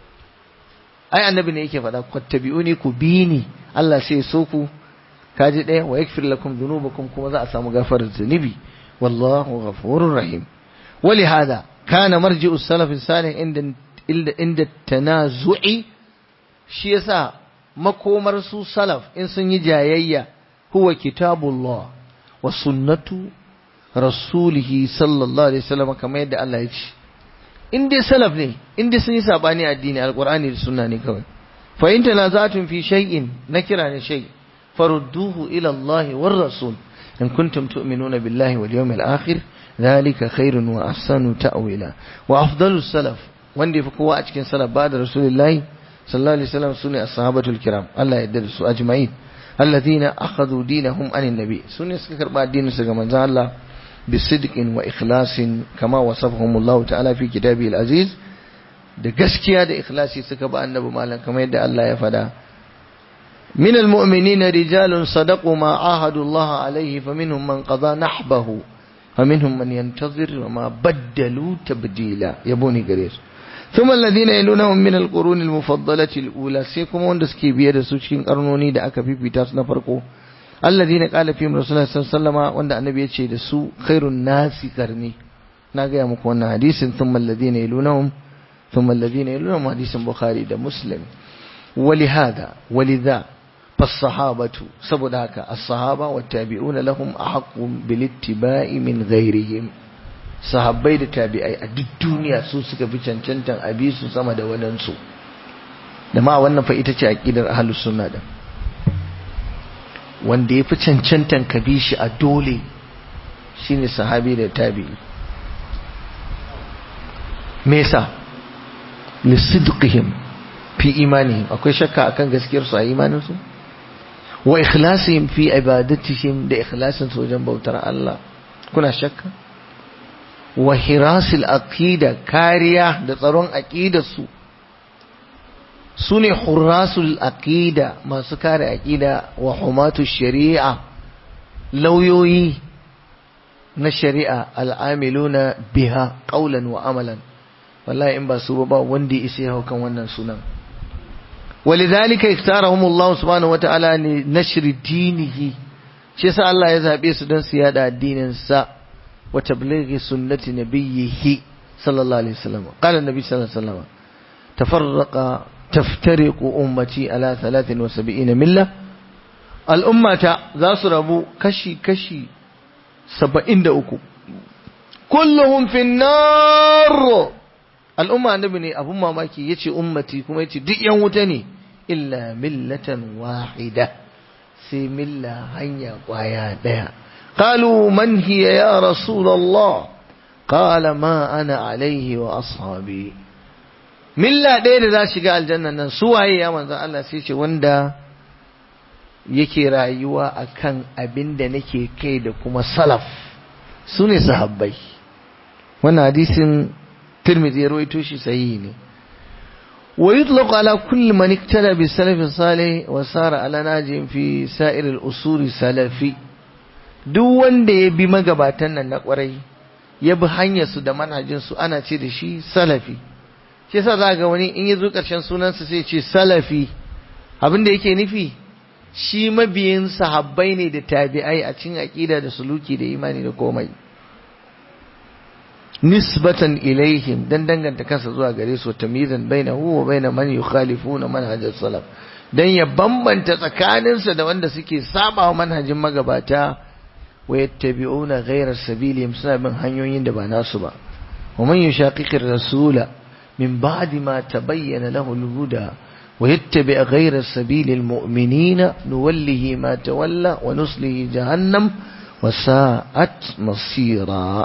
ai annabi ne yake faɗa fattabi'uni ku bi ni Allah sai so ku kaji ɗaya wa yakfir lakum dhunubakum kuma za a samu gafarar zunubi wallahu ghafurur rahim wali hada kana marji'u salaf salih inda inda tanazu'i shi yasa makomar su salaf in sun yi jayayya huwa kitabullah wa sunnatu rasulihi sallallahu alaihi wasallam kamar yadda Allah ya ce in dai salaf ne in dai sun yi sabani addini alqur'ani da sunna ne kawai fa in tanaza'tum fi shay'in nakira ne shay farudduhu ila Allah war rasul in kuntum tu'minuna billahi wal yawmil akhir dhalika khairun wa ahsanu ta'wila wa afdalus salaf wanda yafi kowa a cikin salaf ba da rasulullahi sallallahu alaihi wasallam sune ashabatul kiram Allah ya yarda da su ajma'in alladhina akhadhu dinahum anin nabi sune suka karba addinin su ga manzon Allah بصدق وإخلاص كما وصفهم الله تعالى في كتابه العزيز da gaskiya da ikhlasi suka ba annabi malam kamar yadda Allah ya fada min almu'minina rijalun sadaqu ma ahadu Allah alayhi faminhum man qada nahbahu faminhum man yantazir wa ma baddalu tabdila yaboni gare su thumma alladhina yalunahum min alqurun almufaddalati alula sai kuma wanda suke biye da su cikin karnoni da aka fifita su na farko alladhina qala fihim rasulullah sallallahu alaihi wasallam wanda annabi yace da su khairun nasi karni na ga muku wannan hadisin thumma alladhina yalunhum thumma alladhina yalunhum hadisin bukhari da muslim ولهذا ولذا فالصحابة saboda haka as-sahaba wat-tabi'un lahum ahqqu bil-ittiba'i min ghayrihim sahabbai da tabi'ai a duk duniya su suka fi cancantan abi su sama da wadansu da ma wannan fa ita ce aqidar ahlus sunna da wanda ya fi cancantan ka bi shi a dole shine sahabi da tabi'i me yasa lisidqihim fi imanihim akwai shakka akan gaskiyar su a imanin su wa ikhlasihim fi ibadatihim da ikhlasin su wajen bautar Allah kuna shakka wa hirasil aqida kariya da tsaron aqidar su sune hurrasul aqida masu kare aqida wa humatu shari'a lauyoyi na shari'a al'amiluna biha qawlan wa amalan wallahi in ba su ba wanda ya isa ya kan wannan sunan ولذلك اختارهم الله سبحانه وتعالى لنشر دينه shi yasa Allah ya zabe su don su yada addinin sa wa tablighi sunnati nabiyhi sallallahu alaihi wasallam qala nabi sallallahu alaihi wasallam tafarraqa taftariqu ummati ala 73 milla al ummata za su rabu kashi kashi 73 kulluhum fi nar al umma annabi ne abun mamaki yace ummati kuma yace duk yan wuta ne illa millatan wahida sai milla hanya kwaya daya qalu man hiya ya rasulullah qala ma ana alaihi wa ashabi milla ɗaya da za shiga aljanna nan su waye ya manzo Allah sai ce wanda yake rayuwa akan abin da nake kai da kuma salaf su ne sahabbai wannan hadisin tirmidhi ya rawaito shi sahihi ne ويطلق على كل من اقتدى بالسلف الصالح وسار على ناجٍ في سائر الأصول السلفي duk wanda ya bi magabatan nan na kwarai ya bi hanyarsu da manhajinsu ana ce da shi salafi shi yasa za ga wani in ya zo ƙarshen sunansa sai ce salafi abin da yake nufi shi mabiyin sahabbai ne da tabi'ai a cikin aƙida da suluki da imani da komai nisbatan ilaihim dan danganta kansa zuwa gare su tamyizan bainahu wa baina man yukhalifuna manhaj salaf dan ya bambanta tsakaninsa da wanda suke saba wa manhajin magabata wa yattabi'una ghayra sabilihim suna bin hanyoyin da ba nasu ba wa man yushaqiqir rasula min ba'di ma tabayyana lahu al-huda wa yattabi' ghayra sabilil mu'minina nuwallihi ma tawalla wa nuslihi jahannam wa sa'at masira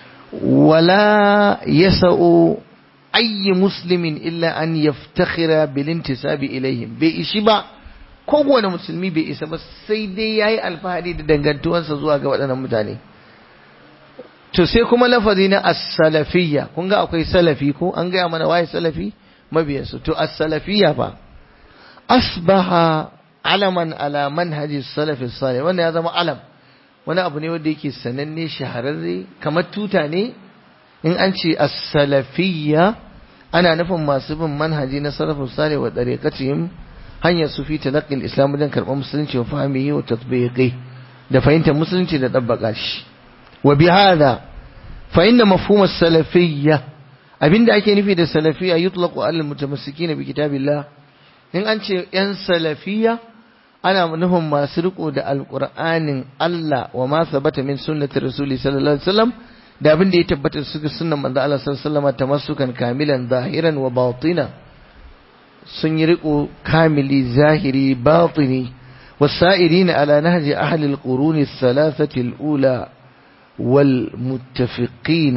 wala yasa'u ayyi muslimin illa an yaftakhira bil intisabi ilaihim bai ishi ba kowane musulmi bai isa ba sai dai yayi alfahari da dangantuwansa zuwa ga waɗannan mutane to sai kuma lafazi na as-salafiyya kun ga akwai salafi ko an gaya mana waye salafi mabiyansu to as-salafiyya fa asbaha alaman ala manhaji salafi salih wannan ya zama alam wani abu ne wanda yake sananne shahararre kamar tuta ne in an ce as-salafiyya ana nufin masu bin manhaji na salafus salih wa dariqatihim hanyar su fi talaqqi islam dan karɓar musulunci wa fahimihi wa tatbiqi da fahimtar musulunci da dabbaka shi wa bihadha fa inna mafhum as-salafiyya abinda ake nufi da salafiyya yutlaqu ala al-mutamassikina bi kitabillah in an ce yan salafiyya ana nufin masu riko da alqur'anin Allah wa ma sabata min sunnati rasuli sallallahu alaihi wasallam da abin da ya tabbata suka sunnan manzo Allah sallallahu alaihi wasallam tamassukan kamilan zahiran wa batina sun yi riko kamili zahiri batini والسائرين على نهج أهل القرون الثلاثة الأولى والمتفقين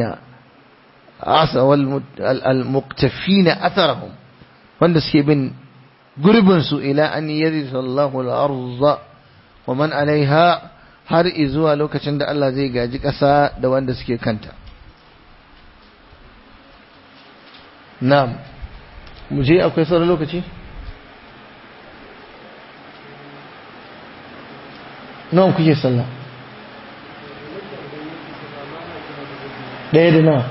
والمقتفين أثرهم wanda suke bin gurbinsu ila an yarisa Allahu al-ardh wa man alaiha har izuwa lokacin da Allah zai gaji ƙasa da wanda suke kanta na'am mu je akwai sauran lokaci nawa kuke sallah ɗaya da nawa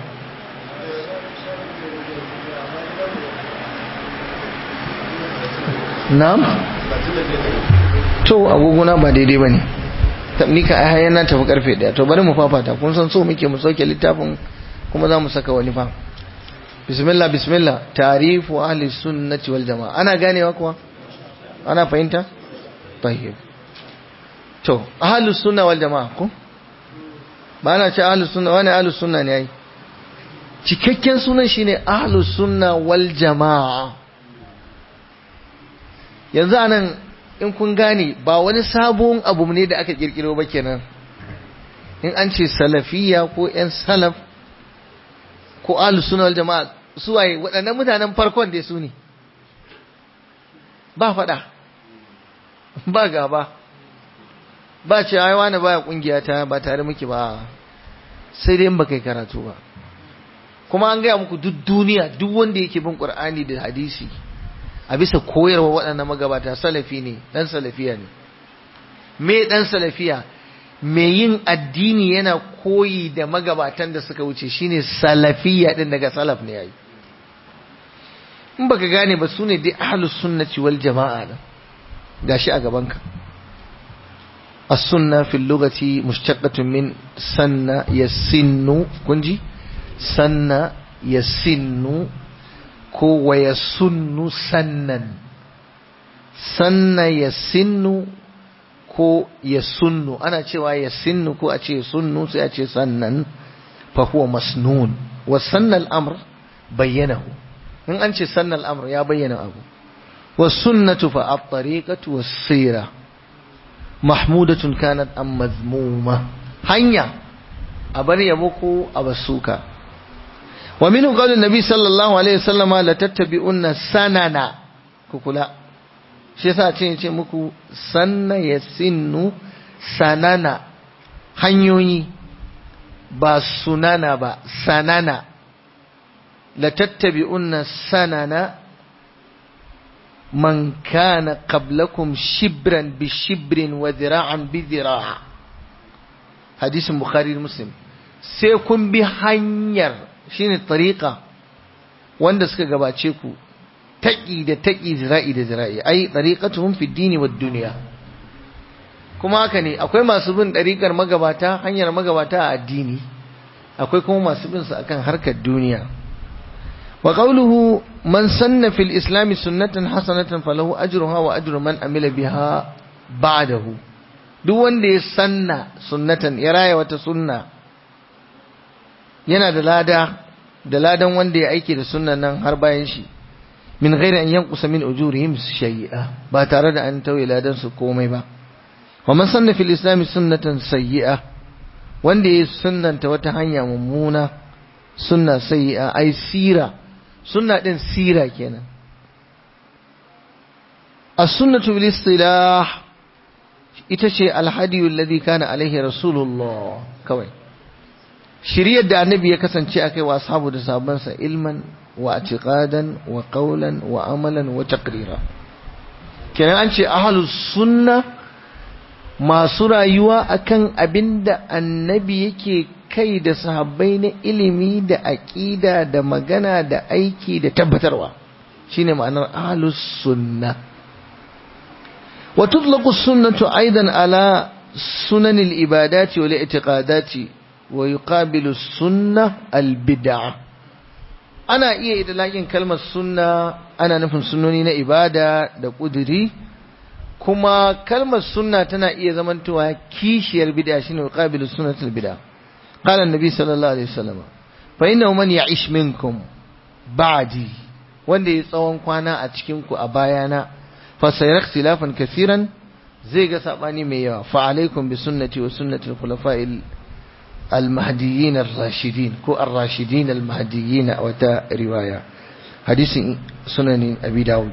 na'am to agogona ba daidai ba ne ni ka ai yana tafi karfe daya to bari mu fafata kun san so muke mu sauke littafin kuma za mu saka wani fa bismillah bismillah tarifu ahli sunnati wal jamaa ana ganewa kuwa ana fahimta tayyib to ahli sunna wal jamaa ko ba na ce ahli sunna wani ahli sunna ne ai cikakken sunan shine ahli sunna wal jamaa yanzu anan in kun gane ba wani sabon abu ne da aka kirkiro ba kenan in an ce salafiya ko yan salaf ko ahlus sunna wal jama'a su waye waɗannan mutanen farkon dai su ne ba faɗa ba gaba ba ce ai wani baya kungiya ta ba tare muke ba sai dai in ba kai karatu ba kuma an gaya muku duk duniya duk wanda yake bin qur'ani da hadisi a bisa koyarwa waɗannan magabata salafi ne ɗan salafiya ne me ɗan salafiya me yin addini yana koyi da magabatan da suka wuce shine salafiya ɗin daga salaf ne yayi in baka gane ba su ne dai ahlus sunnati wal jama'a da gashi a gabanka as-sunna fil lughati mushtaqatun min sanna yasinnu kunji sanna yasinnu ko wa ya sunnu sannan sanna ya sinnu ko ya sunnu ana cewa ya sinnu ko a ce sunnu sai a ce sannan fa huwa masnun wa sanna al'amr bayyanahu in an ce sanna al'amr ya bayyana abu wa sunnatu fa at-tariqatu was-sira mahmudatun kanat am mazmuma hanya a bar yabo ko a basuka ومنه قول النبي صلى الله عليه وسلم لتتبعون سننا كوكولا shi yasa ce ce muku sanna ya sinnu sanana hanyoyi ba sunana ba sanana la tattabi'unna sanana man kana qablakum shibran bi shibrin wa dhira'an bi dhira' hadisin bukhari muslim sai kun bi hanyar shine tariqa wanda suka gabace ku taƙi da taƙi zira'i da zira'i ai tariqatuhum fi dini wad dunya kuma haka ne akwai masu bin ɗariƙar magabata hanyar magabata a addini akwai kuma masu bin su akan harkar duniya wa qawluhu man sanna fil islam sunnatan hasanatan falahu ajruha wa ajru man amila biha ba'dahu duk wanda ya sanna sunnatan ya raya wata sunna yana da lada da ladan wanda ya aiki da sunnan nan har bayan shi min ghairi an yanqusa min ujurihim shay'a ba tare da an tauye ladan su komai ba wa man sanna fil islam sunnatan sayyi'a wanda ya sunnanta wata hanya mummuna sunna sayyi'a ai sira sunna din sira kenan as-sunnatu bil istilah ita ce alhadiyu alladhi kana alaihi rasulullah kawai shiriyar da annabi ya kasance akai wa ashabu da sahabbansa ilman wa i'tiqadan wa qawlan wa amalan wa taqrira kenan an ce ahlus sunna masu rayuwa akan abinda annabi yake kai da sahabbai na ilimi da aqida da magana da aiki da tabbatarwa shine ma'anar ahlus sunna wa tutlaqu sunnatu aidan ala sunanil ibadati wal i'tiqadati wa yuqabilu sunna al bid'ah ana iya idlaƙin kalmar sunna ana nufin sunnoni na ibada da ƙuduri kuma kalmar sunna tana iya zamantowa kishiyar bid'a shine qabilu sunnatul bid'a qala annabi sallallahu alaihi wasallam fa inna man ya'ish minkum ba'di wanda ya tsawon kwana a cikin ku a bayana fa sayara ikhtilafan kaseeran zai ga sabani mai yawa fa alaikum bi sunnati wa sunnati al-khulafa'il المهديين الراشدين كو الراشدين المهديين وتا رواية حديث سنن أبي داود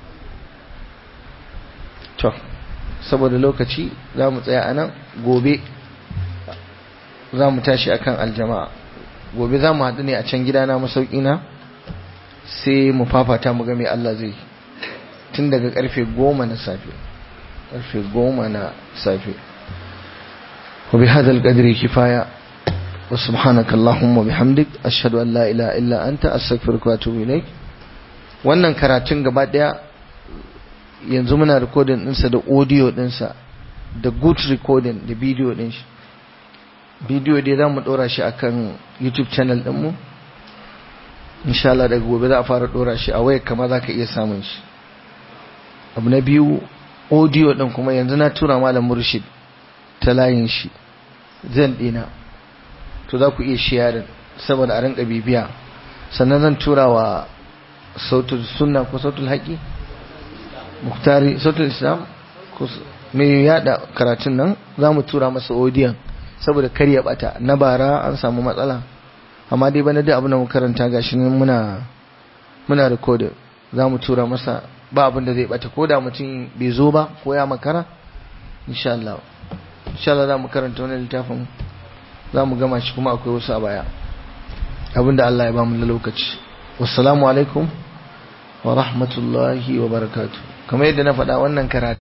to saboda lokaci za mu tsaya anan gobe za mu tashi akan aljama'a gobe za mu haɗu ne a can gidana masauƙina sai mu fafata mu ga me Allah zai tun daga ƙarfe goma na safe ƙarfe goma na safe وبهذا القدر كفاية وسبحانك اللهم وبحمدك أشهد أن لا إله إلا أنت أستغفرك وأتوب إليك wannan karatun gaba daya yanzu muna recording ɗinsa da audio ɗinsa da good recording da video ɗin shi video dai za mu ɗora shi akan youtube channel ɗinmu insha Allah daga gobe za a fara ɗora shi a wayar kama za ka iya samun shi abu na biyu audio ɗin kuma yanzu na tura malam murshid ta layin shi zan dina to za ku iya sharing saboda a rinka bibiya sannan zan tura wa sautul sunna ko sautul haƙi muktari sautul islam ko mai yada karatun nan za mu tura masa odiyan saboda kar ya bata na bara an samu matsala amma dai bana da abin da mu karanta gashi nan muna muna recording za mu tura masa ba abin da zai bata ko da mutum bai zo ba ko ya makara insha Allah insha Allah za mu karanta wani littafin za mu gama shi kuma akwai wasu a baya abinda Allah ya ba mu lokaci wassalamu alaikum wa rahmatullahi wa barakatuh kamar yadda na faɗa wannan karatu